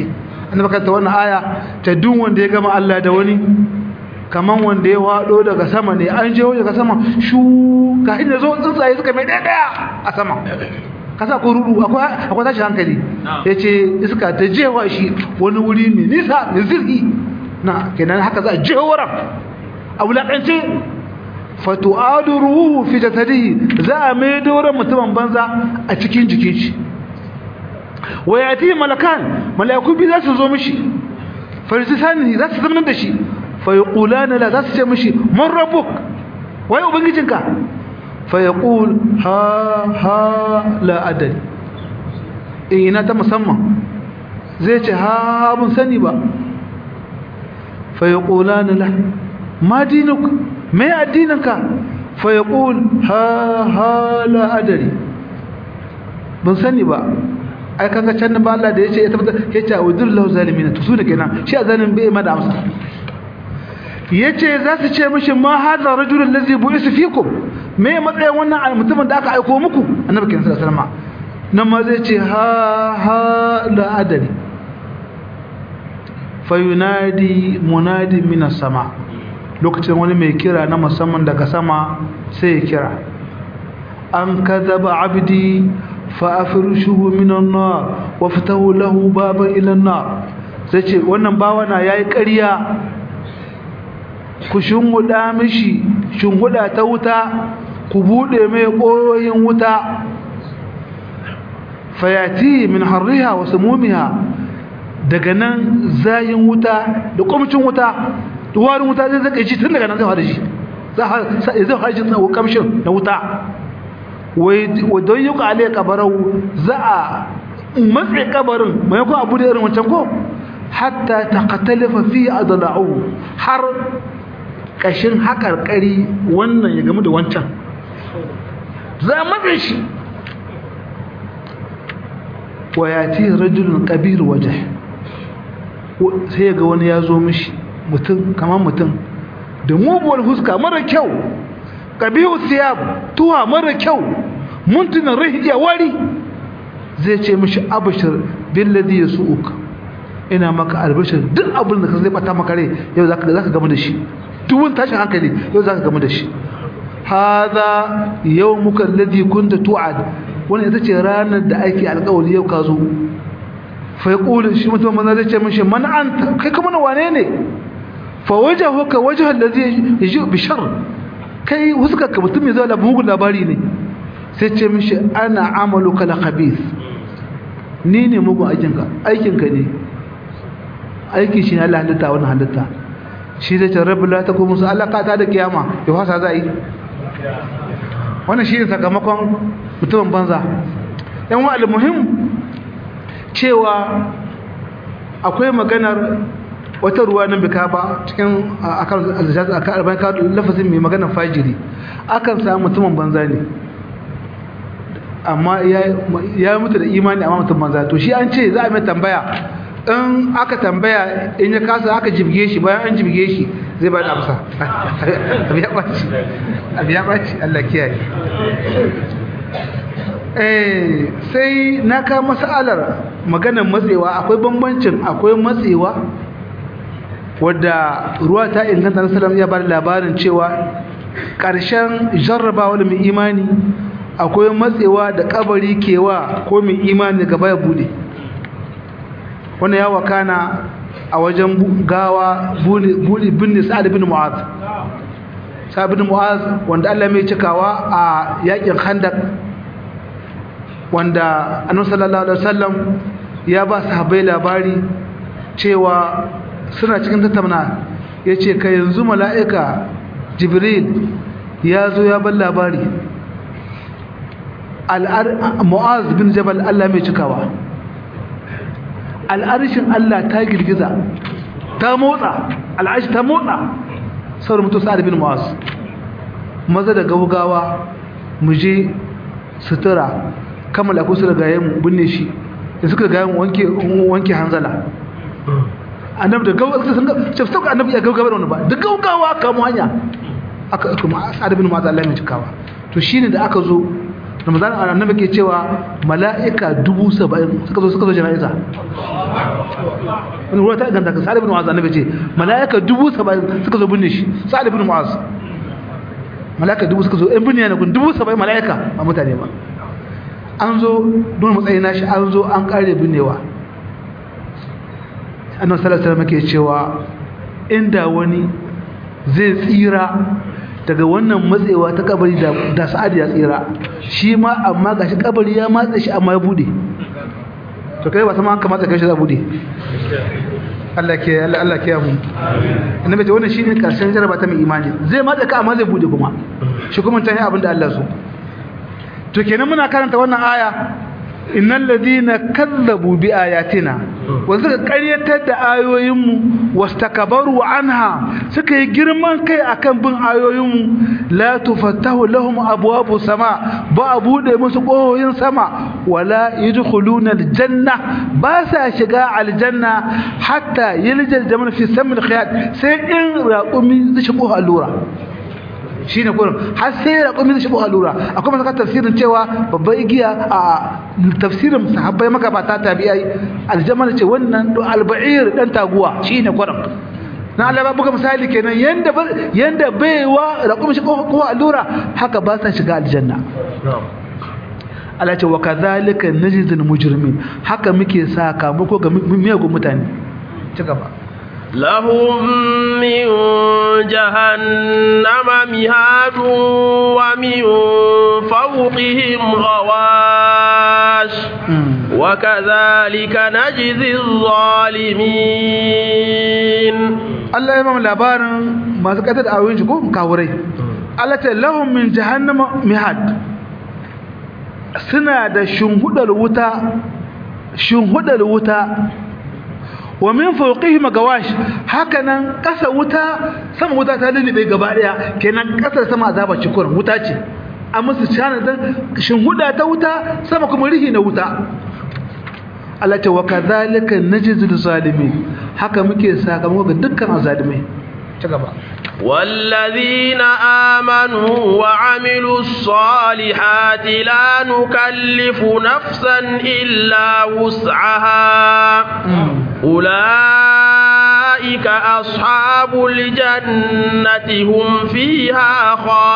annabi ka ta wannan aya ta duk wanda ya gama Allah da wani kaman wanda ya wado daga sama ne an je daga sama shu ka inda zo tsuntsaye suka mai daya daya a sama kasa ko rudu akwai akwai tashi hankali yace iska ta jewa shi wani wuri mai nisa mai zirgi na kenan haka za a jewa a wulakance fatu'adu ruhu fi jasadihi za a mai doron mutumin banza a cikin jikin shi wa yati malakan malaiku bi za su zo mishi farisani za su zama da shi fa yaqulana la za su ce mishi man rabbuk wai ubangijinka fa yaqul ha ha la adali ina ta musamman zai ce ha mun sani ba fa yaqulana la ma dinuk me addininka fa yaqul ha ha la adari ban sani ba ai kaga can ba Allah da yace ya tabbata yace udullahu zalimin to su da kenan shi azanin bai ma da amsa yace za su ce mishi ma hadha rajulul ladzi bu'isa fikum me matsayin wannan mutumin da aka aiko muku annabi kenan sallallahu alaihi wasallam nan ma zai ce ha ha la adari fayunadi munadi minas sama' lokacin wani mai kira na musamman daga sama sai ya kira an kadaba abdi fa afrishuhu minan nar wa fatahu lahu baban ila nar sai ce wannan bawa na yayi ƙarya ku shunguda mishi shunguda ta wuta ku bude mai koyoyin wuta fayati min harriha wa sumumiha daga nan zayin wuta da kwamcin wuta warin wuta zai zaka shi tun daga nan zai fara shi zai fara shi tsawo kamshin na wuta wai don yi ka alai kabarau za a matse kabarin mai ko abu da irin wancan ko hatta ta katalifa fi adala'u har kashin haƙarƙari wannan ya gamu da wancan za a matse shi wa ya ti rajulun ƙabir waje sai ga wani ya zo mishi mutum kamar mutum da muguwar huska mara kyau ƙabihu siyab tuwa mara kyau muntunan rahiya wari zai ce mishi abashir billadi ya su'uk ina maka albashir duk abin da ka zai bata maka rai yau za ka gama da shi duwun tashin hankali yau za ka gama da shi haza yau muka ladi kunta tu'ad wani ita ce ranar da ake alƙawari yau ka zo fa yaqulu shi mutum manzo zai ce mishi man anta kai kuma wane ne fa wajhuka wajhu allazi yaji bi shar kai huskarka mutum mai zuwa da mugun labari ne sai ce mishi ana amaluka la khabith ni ne mugun aikinka aikinka ne aiki shi ne Allah halitta wannan halitta shi zai ce rabbi la takum musu Allah ka ta da kiyama ya fasa za yi wannan shi ne sakamakon mutumin banza yan wa muhim cewa akwai maganar wata ruwa nan bika ba cikin akan aljaz akan arba'in ka lafazin mai maganar fajiri akan samu mutumin banza ne amma ya mutu da imani amma mutum banza to shi an ce za a mai tambaya in aka tambaya in ya kasa aka jibge shi bayan an jibge shi zai ba da amsa abu ya ɓaci abu ya ɓaci Allah kiyaye eh sai na ka masalar maganar matsewa akwai bambancin akwai matsewa wadda ruwa ta inganta na salam ya bada labarin cewa ƙarshen jarrabawa da mai imani akwai matsewa da kabari kewa ko mai imani gaba ya bude wannan ya wakana a wajen gawa binne sa'ad bin mu'az sa'ad bin mu'az wanda Allah mai cikawa a yakin khandaq wanda annabi sallallahu alaihi wasallam ya ba sahabbai labari cewa suna cikin tattauna yace kai yanzu mala'ika jibril ya zo ya bar labari mu'az bin jabal Allah mai cikawa al'arshin Allah ta girgiza ta motsa al'arshi ta motsa saurin mutu sa'ad bin mu'az maza da gaugawa mu je sutura kammala ko su da gayen binne shi da suka gayen wanke wanke hanzala annabi da gaugawa sun ga ce sauka annabi ya gaugawa da wani ba da gaugawa kamo hanya aka kuma sa'ad bin mu'az Allah mai cikawa to shine da aka zo ramadan annabi ke cewa mala'ika dubu saba'in suka zo suka zo jana'iza wani ruwa ta ganta ka sa'ad ibn mu'az annabi ce mala'ika dubu saba'in suka zo binne shi sa'ad ibn mu'az mala'ika dubu suka zo ɗan binne ne kun dubu saba'in mala'ika ba mutane ba an zo don matsayi nashi an zo an kare binnewa annabi sallallahu alaihi wasallam ke cewa inda wani zai tsira daga wannan matsewa ta kabari da da sa'ad ya tsira shi ma amma gashi kabari ya matsa shi amma ya bude to kai ba sama an kamata kai shi za bude Allah ke Allah Allah ke mu annabi ce wannan shine karshen jaraba ta mai imani zai matsa ka amma zai bude kuma shi kuma tan abin da Allah so to kenan muna karanta wannan aya innal ladina kazzabu bi ayatina wa suka ƙaryatar da ayoyinmu wastakbaru anha suka yi girman kai akan bin ayoyinmu la tufattahu lahum abwabu sama ba a bude musu ƙohoyin sama wala yadkhuluna aljanna ba sa shiga aljanna hatta yaljal jamal fi samil khiyat sai in raqumi zai shigo allura shi ne kurin har sai raƙumi zai shigo allura akwai masu tafsirin cewa babban igiya a tafsirin sahabbai magabata tabi'ai aljamal ce wannan do alba'ir dan taguwa shi ne kurin na Allah ba buga misali kenan yanda yanda baiwa raƙumi shigo ko allura haka ba sa shiga aljanna Allah ce wa kadhalika najzil mujrimin haka muke sakamako ga miyagun mutane ci gaba لهم من جهنم مهاد ومن فوقهم غواش وكذلك نجزي الظالمين الله يمام labarin masu katar da ayoyin shi ko kawurai Allah ta lahum min jahannama mihad suna da shunhudar wuta shunhudar wuta wa min fawqihim gawash hakanan kasa wuta sama wuta ta lulube gaba daya kenan kasar sama azaba cikur wuta ce a musu shana dan shin huda ta wuta sama kuma rihi na wuta Allah ta wa kadhalika najzul zalimin haka muke sakamako ga dukkan azalimai ta gaba والذين آمنوا وعملوا الصالحات لا نكلف نفسا إلا وسعها أولئك أصحاب الجنة هم فيها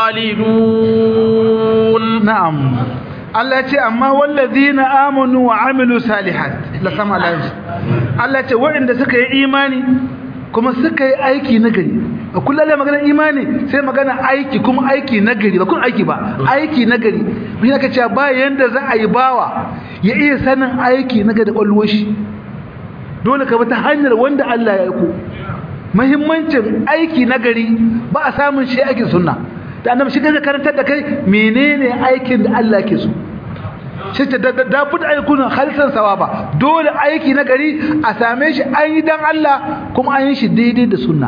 خالدون نعم Allah ce amma wallazina amanu wa amilu salihat la sama lafi Allah ce waɗanda suka yi imani kuma suka yi aiki na gari a kullum magana imani sai magana aiki kuma aiki na gari ba kun aiki ba aiki na gari mun yaka cewa ba yanda za a yi bawa ya iya sanin aiki na gari kwalwar shi dole ka bi ta hanyar wanda Allah ya aiko muhimmancin aiki na gari ba a samun shi aikin sunna da annabi shi gaza karantar da kai menene aikin da Allah ke so shi ta da bud aikuna khalisan sawaba dole aiki na gari a same shi an yi dan Allah kuma an yi shi daidai da sunna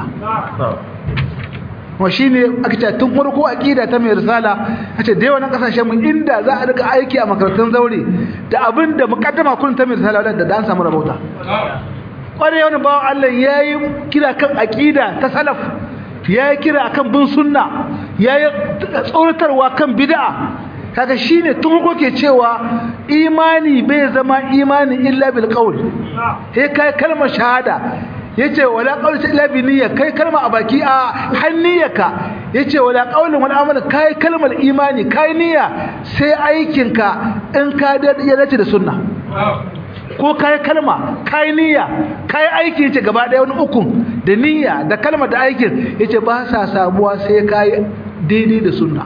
wa shine aka ce tun farko aqida ta mai risala ace da yawan kasashen mu inda za a riga aiki a makarantun zaure da abinda mukaddama kun ta mai risala da dan samu rabauta kware wani bawan Allah yayi kira kan aqida ta salaf yayi kira akan bin sunna yayi tsoratarwa kan bid'a kaga shine tun ko ke cewa imani bai zama imani illa bil qaul he kai kalmar shahada yace wala qaul illa bi niyya kai kalma a baki a hanniyaka yace wala qaulun wala amal kai kalmar imani kai niyya sai aikinka in ka ya dace da sunna ko kai kalma kai niyya kai aiki yace gaba daya wani ukun da niyya da kalma da aikin yace ba sa samuwa sai kai daidai da sunna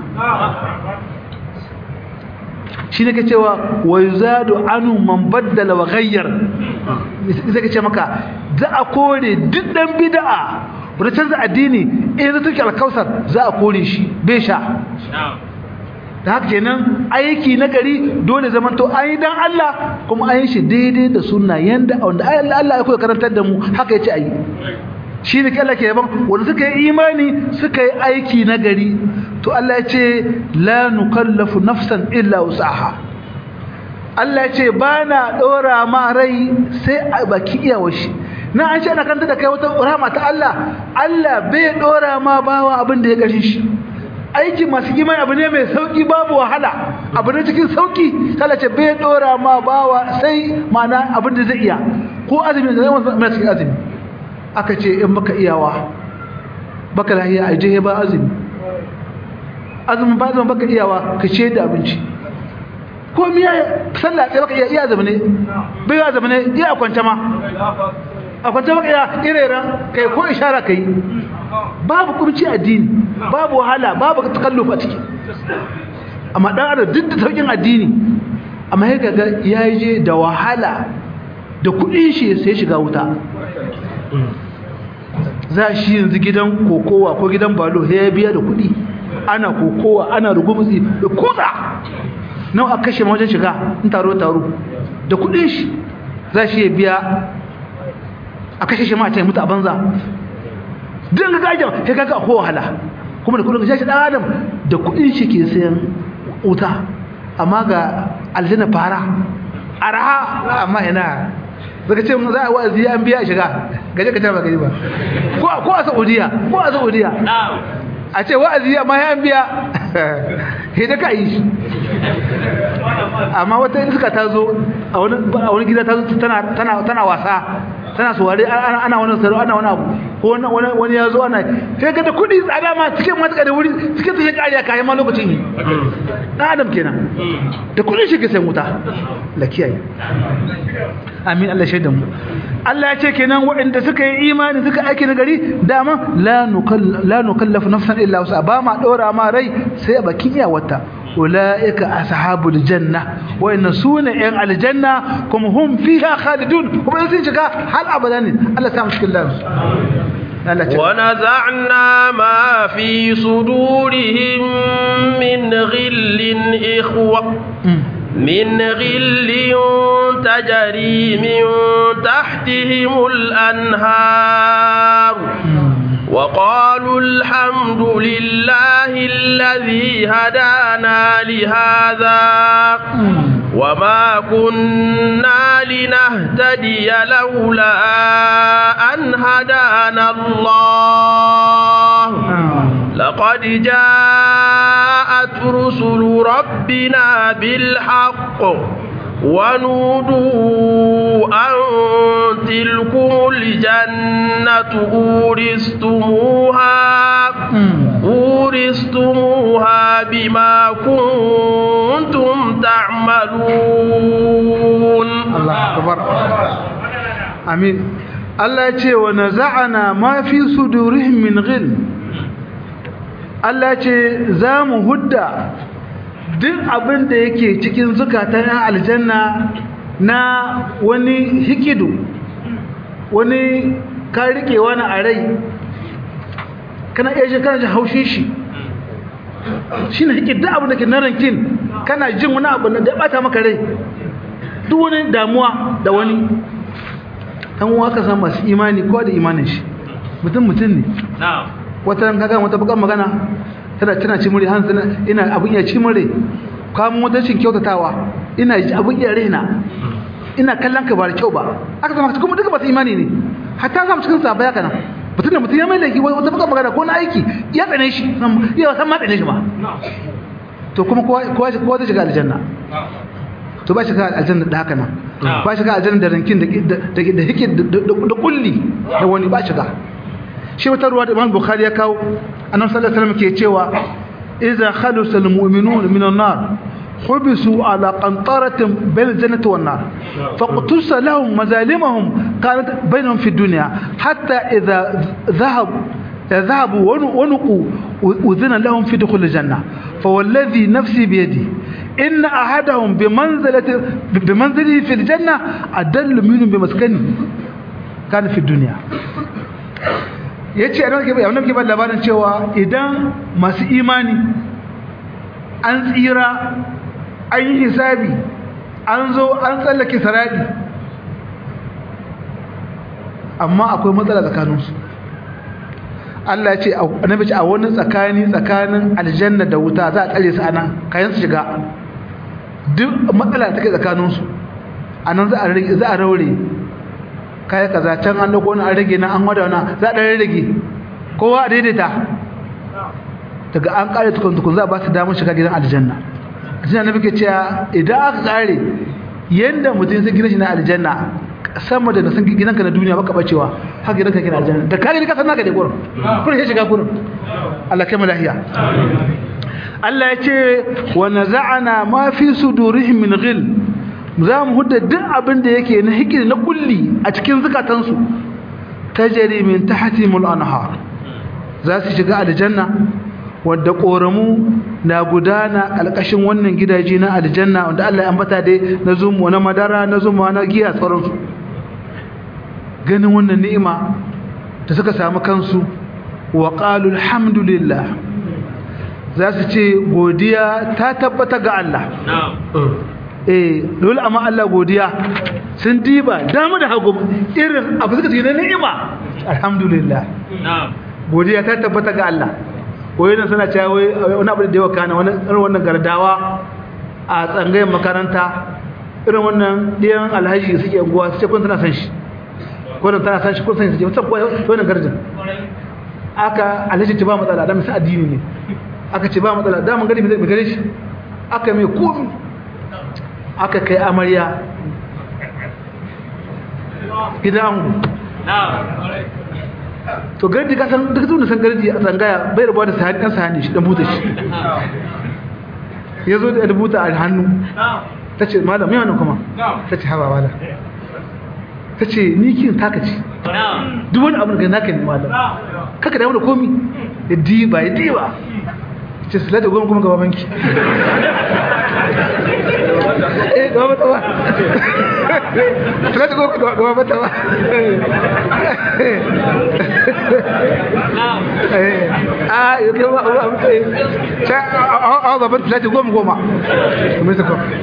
shi ne ka cewa wa yuzadu anu man baddala wa ghayyar zai ka ce maka za a kore duk dan bid'a wanda canza addini in zai tuki alkausar za a kore shi bai sha da haka kenan aiki na gari dole zaman to an yi dan Allah kuma an yi shi daidai da sunna yanda wanda Allah ya koya karantar da mu haka yace ayi shi ne Allah ke yaban wanda suka yi imani suka yi aiki na gari to Allah ya ce la nukallafu nafsan illa wusaha Allah ya ce ba na ɗora ma rai sai a baki iyawar shi na an ce ana kanta da kai wata rahama ta Allah Allah bai ɗora ma bawa abin da ya gashi shi aiki masu imani abu ne mai sauki babu wahala abu ne cikin sauki sai ce bai dora ma bawa sai mana abin da zai iya ko azumi da zai mai cikin azumi aka ce in baka iyawa baka lahiya a je ba azumi azumin ba azumin baka iyawa ka ce da abinci ko miya sallah sai baka iya iya azumi ne bai iya azumi ne iya kwanta ma a kwanta baka iya irera kai ko ishara kai babu kurci addini babu wahala babu takallufa ciki amma dan adam duk da saukin addini amma ya ga ya je da wahala da kudin shi sai shiga wuta za shi yanzu gidan kokowa ko gidan balo sai ya biya da kudi ana kokowa ana rugumutsi da kuza nawa a kashe wajen shiga in taro taro da kudin shi za shi ya biya a kashe shi ma a mutu a banza don ga gajen sai kaga akwai wahala kuma da kudin shi dan adam da kudin shi ke sayan wuta amma ga aljanna fara araha amma ina zaka ce za a wa'azi an biya shiga gaje ka ta ba gari ba ko ko a Saudiya ko a Saudiya a ce wa'azi amma ya biya sai da ka yi shi amma wata iska ta zo a wani gida ta zo tana wasa tana suware ana wani saro ana wani abu ko wani ya zo ana sai ga da kudi tsada ma cikin matuƙa da wuri cikin su ya ƙariya kayan ma lokacin yi ɗan adam kenan da kudin shi ke sai wuta la kiyaye amin Allah shaidan mu Allah ya ce kenan waɗanda suka yi imani suka aiki na gari dama la nukallafu nafsan illa wasa ba ma ɗora ma rai sai a bakin iyawarta ulaika ashabul janna wa inna suna yan aljanna kuma hum fiha khalidun kuma sun shiga hal abada ne Allah ta mushkil da ونزعنا ما في صدورهم من غل إخوة من غل تجري من تحتهم الأنهار وقالوا الحمد لله الذي هدانا لهذا وما كنا لنهتدي لولا أن هدانا الله لقد جاءت رسل ربنا بالحق ونودوا أن تلكم الجنة أورثتموها أورثتموها بما كنتم تعملون الله أكبر آمين الله يقول ونزعنا ما في صدورهم من غل Allah ce za mu hudda duk abin da yake cikin zukatan yan aljanna na wani hikidu wani ka rike wani a rai kana iya shi kana jin haushin shi shi ne hikid duk abin da ke na rankin kana jin wani abu da ya bata maka rai duk wani damuwa da wani ɗan uwa ka san masu imani ko da imanin shi mutum mutum ne wata ran kaga wata bukan magana tana tana ci muri hanzu ina abun iya ci muri kamun wata cin kyautatawa ina abun iya rena ina kallon ka ba da kyau ba aka zama kuma duka masu imani ne hatta samu cikin sa baya kana mutum da mutum ya mai laifi wata bukan magana ko na aiki ya tsane shi ya san ma tsane shi ma to kuma kowa kowa kowa zai shiga aljanna to ba shiga aljanna da haka nan ba shiga aljanna da rankin da da da hike da kulli da wani ba shiga shi wata ruwa da Imam Bukhari ya kawo annabi sallallahu alaihi wasallam ke cewa idza khalusa almu'minuna min an-nar حبسوا على قنطرة بين الجنة والنار فاقتص لهم مظالمهم كانت بينهم في الدنيا حتى إذا ذهب ذهبوا ونقوا أذن لهم في دخول الجنة فوالذي نفسي بيدي إن أحدهم بمنزلة بمنزله في الجنة أدل منهم بمسكنه كان في الدنيا yace annabi ke ba labarin cewa idan masu imani an tsira an yi hisabi an zo an tsallake saradi amma akwai matsala tsakaninsu Allah ce annabi ce a wani tsakani tsakanin aljanna da wuta za a tsare su anan kayan su shiga duk matsala da take tsakaninsu anan za a rage za a raure kai kaza can an dauko wani an rage nan an wada wannan za a dan rage kowa a daidaita daga an kare tukun tukun za a ba su damar shiga gidan aljanna sai annabi ke cewa idan aka kare yanda mutum sai gina shi na aljanna sama da san gidanka na duniya baka bacewa haka gidanka kina aljanna da kare ni ka san naka da gurin kurin ya shiga gurin Allah kai mu lahiya Allah ya ce wa naza'ana ma fi sudurihim min ghil za mu hudda duk abin da yake na hikiri na kulli a cikin zukatansu tajri min tahtihim al-anhar za su shiga aljanna wadda koramu na gudana alƙashin wannan gidaje na aljanna wanda Allah ya ambata dai na zumu na madara na zumu na giya sauransu ganin wannan ni'ima da suka samu kansu wa qalu alhamdulillah za su ce godiya ta tabbata ga Allah eh dole amma Allah godiya sun diba damu da hagu irin abu suka ce na ni'ima alhamdulillah godiya ta tabbata ga Allah koyi nan suna cewa wani abu da yawa kana wani irin wannan gardawa a tsangayen makaranta irin wannan ɗiyan alhaji suke unguwa su ce kun tana san shi ko tana san shi kun san shi wata wannan garjin aka alhaji ce ba matsala da misa addini ne aka ce ba matsala da mun gani mai gare shi aka mai komi aka kai amarya gidan angu to gardi ka san duk zuwa san gardi a tsangaya bai rabuwa da sahani dan sahani shi dan buta shi ya zo da rubuta a hannu ta ce malam mai wannan kuma ta ce haba malam ta ce ni kin taka ce duk wani abu da naka ne malam kaka damu da komi ya diba ya diba ce su lada goma kuma gaba banki eh gaba mata ba su lada goma gaba mata ba a yau kai ba a mutu a gaban su lada goma goma kuma su kuma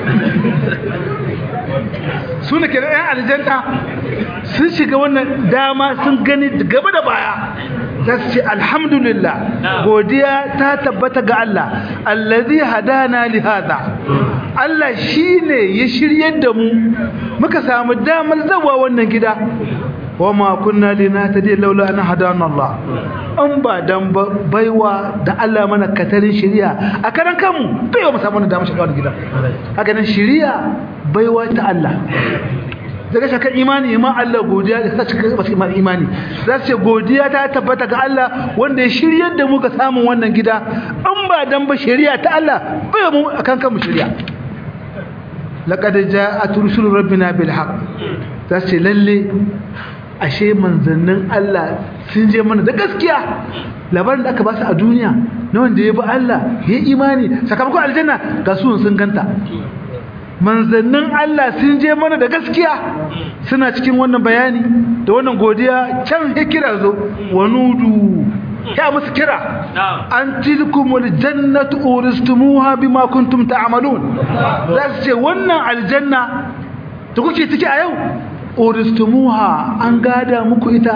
su ne ke da 'yan aljanta sun shiga wannan dama sun gani gaba da baya za su ce alhamdulillah godiya ta tabbata ga Allah allazi hadana li hada Allah shine ya shiryar da mu muka samu damar zawa wannan gida wama kunna linahtadi laula an hadana Allah an ba dan baiwa da Allah mana katarin shiriya a karan kanmu bai mu samu damar shiga wannan gida haka nan shiriya baiwa ta Allah daga shakar imani ma Allah godiya da sace masu imani imani za su ce godiya ta tabbata ga Allah wanda ya shiryar da mu ga samun wannan gida an ba dan ba shari'a ta Allah bai mu akan kan mu shari'a laqad ja'at rusul rabbina bil haqq za su ce lalle ashe manzannin Allah sun je mana da gaskiya labarin da aka ba su a duniya na wanda ya bi Allah ya imani sakamakon aljanna ga su sun ganta manzannin Allah sun je mana da gaskiya suna cikin wannan bayani da wannan godiya can ya kira zo wa nudu ya musu kira an tilkumul jannatu uristumuha bima kuntum ta'malun za su ce wannan aljanna da kuke ciki a yau uristumuha an gada muku ita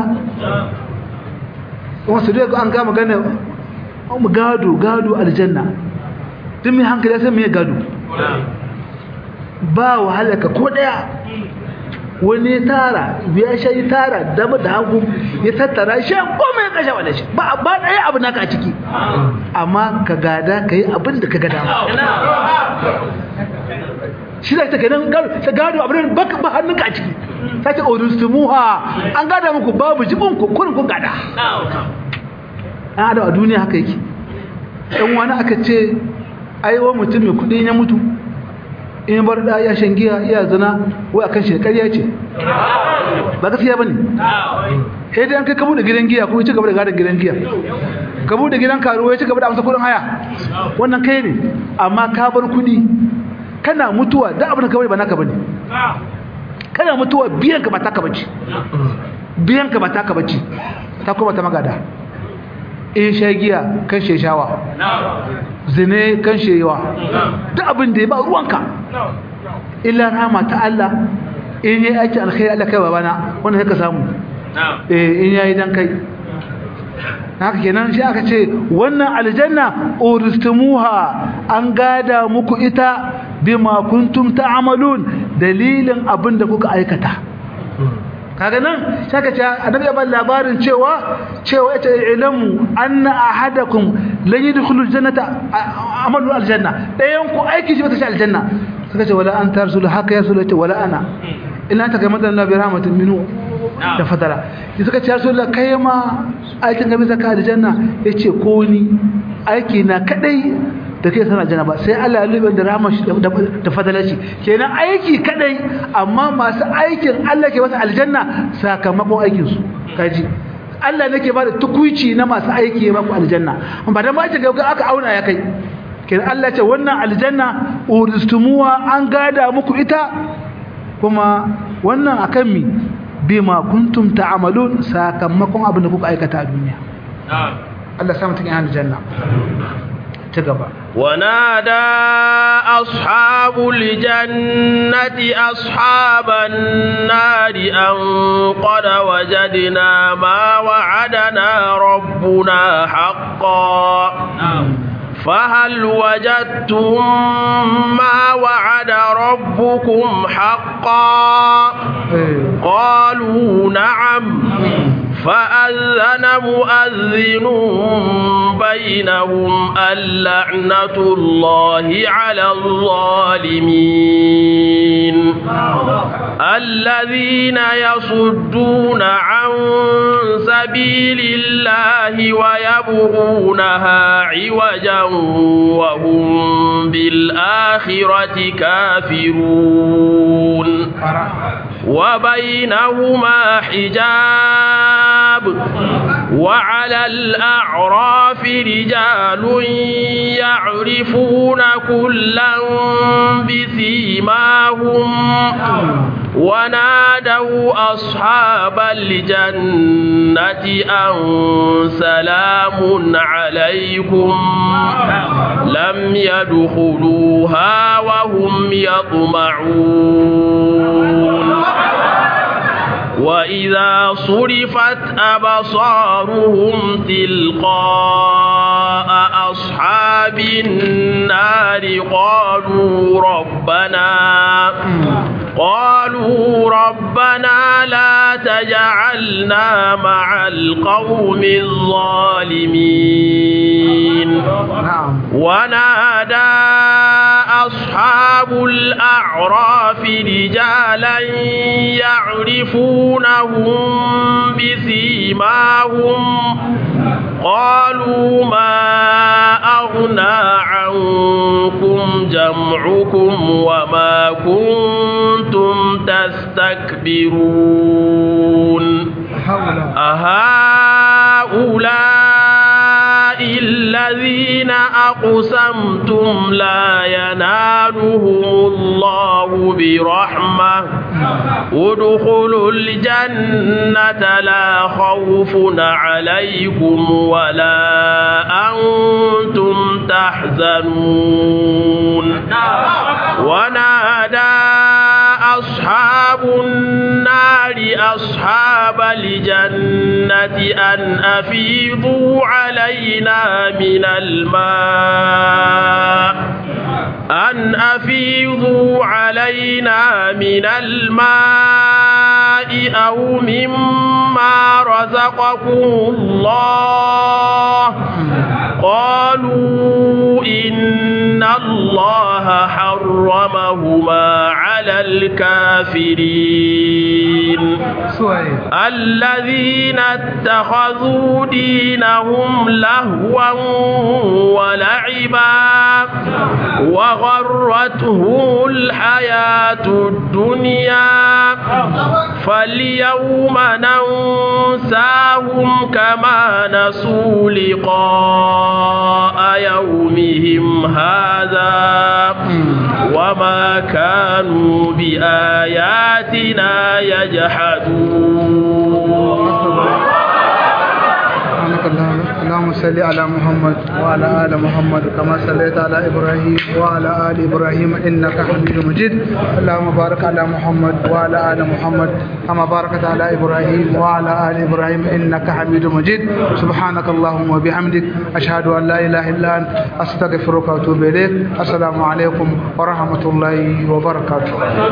wasu dai an gama gane gado gado aljanna duk mai hankali sai mai gado ba wahalaka ko daya wani tara ya shayi tara dama da hagu ya tattara shi goma ya kashe wale shi ba ba daya abu naka a ciki amma ka gada ka yi abin da ka gada shi da take nan ta gado abin da ba hannunka a ciki ta ce oristumuha an gada muku babu jibin ku kurin kun gada an adam a duniya haka yake ɗan wani aka ce aiwa mutum mai kuɗi ya mutu in bar da ya shan giya iya zina wai akan shi ƙarya ce ba gaskiya bane sai dai an kai kabu da gidan giya ko ci gaba da gadon gidan giya kabu da gidan karuwa ya ci gaba da amsa kudin haya wannan kai ne amma ka bar kudi kana mutuwa da abin da ka bari ba naka bane kana mutuwa biyan ka ba taka bace biyan ka ba taka bace ta kuma ta magada in shagiya kan sheshawa zine kan shewa duk abin da ya ba ruwanka illa rama ta Allah in yi aiki alkhairi Allah kai babana wannan haka samu eh in yayi dan kai haka kenan shi aka ce wannan aljanna uristumuha an gada muku ita bima kuntum ta'malun dalilin abin da kuka aikata kaga nan saka ce annabi ya ba labarin cewa cewa ita ilmu anna ahadakum lan yadkhulul jannata amalu aljanna dayan ku aiki shi bata shi aljanna suka ce wala anta rasul haka ya rasul wala ana ina ta gamar da nabi rahmatin minu da fadala ya suka ce ya rasul kai ma aikin gabi zaka aljanna yace ko ni aiki na kadai da kai sana aljanna ba sai Allah ya lube da rahmar shi da fadalar shi kenan aiki kadai amma masu aikin Allah ke masa aljanna sakamakon aikin su kaji Allah nake ba da tukuici na masu aiki ya maku aljanna ba dan ba ga aka auna ya kai kenan Allah ce wannan aljanna uristumuwa an gada muku ita kuma wannan akan mi bima kuntum ta'malun sakamakon abin da kuka aikata a duniya Allah sa mutum ya aljanna ta gaba ونادى أصحاب الجنة أصحاب النار أن قد وجدنا ما وعدنا ربنا حقا فهل وجدتم ما وعد ربكم حقا قالوا نعم فأذن مؤذن بينهم اللعنة الله على الظالمين الذين يصدون عن سبيل الله ويبغونها عوجا وهم بالآخرة كافرون وبينهما حجاب وعلى الأعراف رجال يعرفون كلا بسيماهم ونادوا أصحاب الجنة أن سلام عليكم لم يدخلوها وهم يطمعون وإذا صرفت أبصارهم تلقاء أصحاب النار قالوا ربنا قالوا ربنا لا تجعلنا مع القوم الظالمين ونادى أصحاب الأعراف رجالا يعرفونهم بسيماهم قالوا ما أغنى عنكم جمعكم وما كنتم تستكبرون أهؤلاء الذين أقسمتم لا ينالهم الله برحمة ادخلوا الجنة لا خوف عليكم ولا أنتم تحزنون ونادى أصحاب النار أصحاب الجنة أن أفيضوا علينا من الماء أن أفيضوا علينا من الماء أو مما رزقكم الله قالوا إن الله حرمهما على الكافرين الذين اتخذوا دينهم لهوا ولعبا وغرتهم الحياة الدنيا فاليوم ننساهم كما نسوا لقاء يومهم هذا وما كانوا بآياتنا يجحدون اللهم صل على محمد وعلى ال محمد كما صليت على ابراهيم وعلى ال ابراهيم انك حميد مجيد اللهم بارك على محمد وعلى ال محمد كما باركت على ابراهيم وعلى ال ابراهيم انك حميد مجيد سبحانك اللهم وبحمدك اشهد ان لا اله الا انت استغفرك واتوب اليك السلام عليكم ورحمه الله وبركاته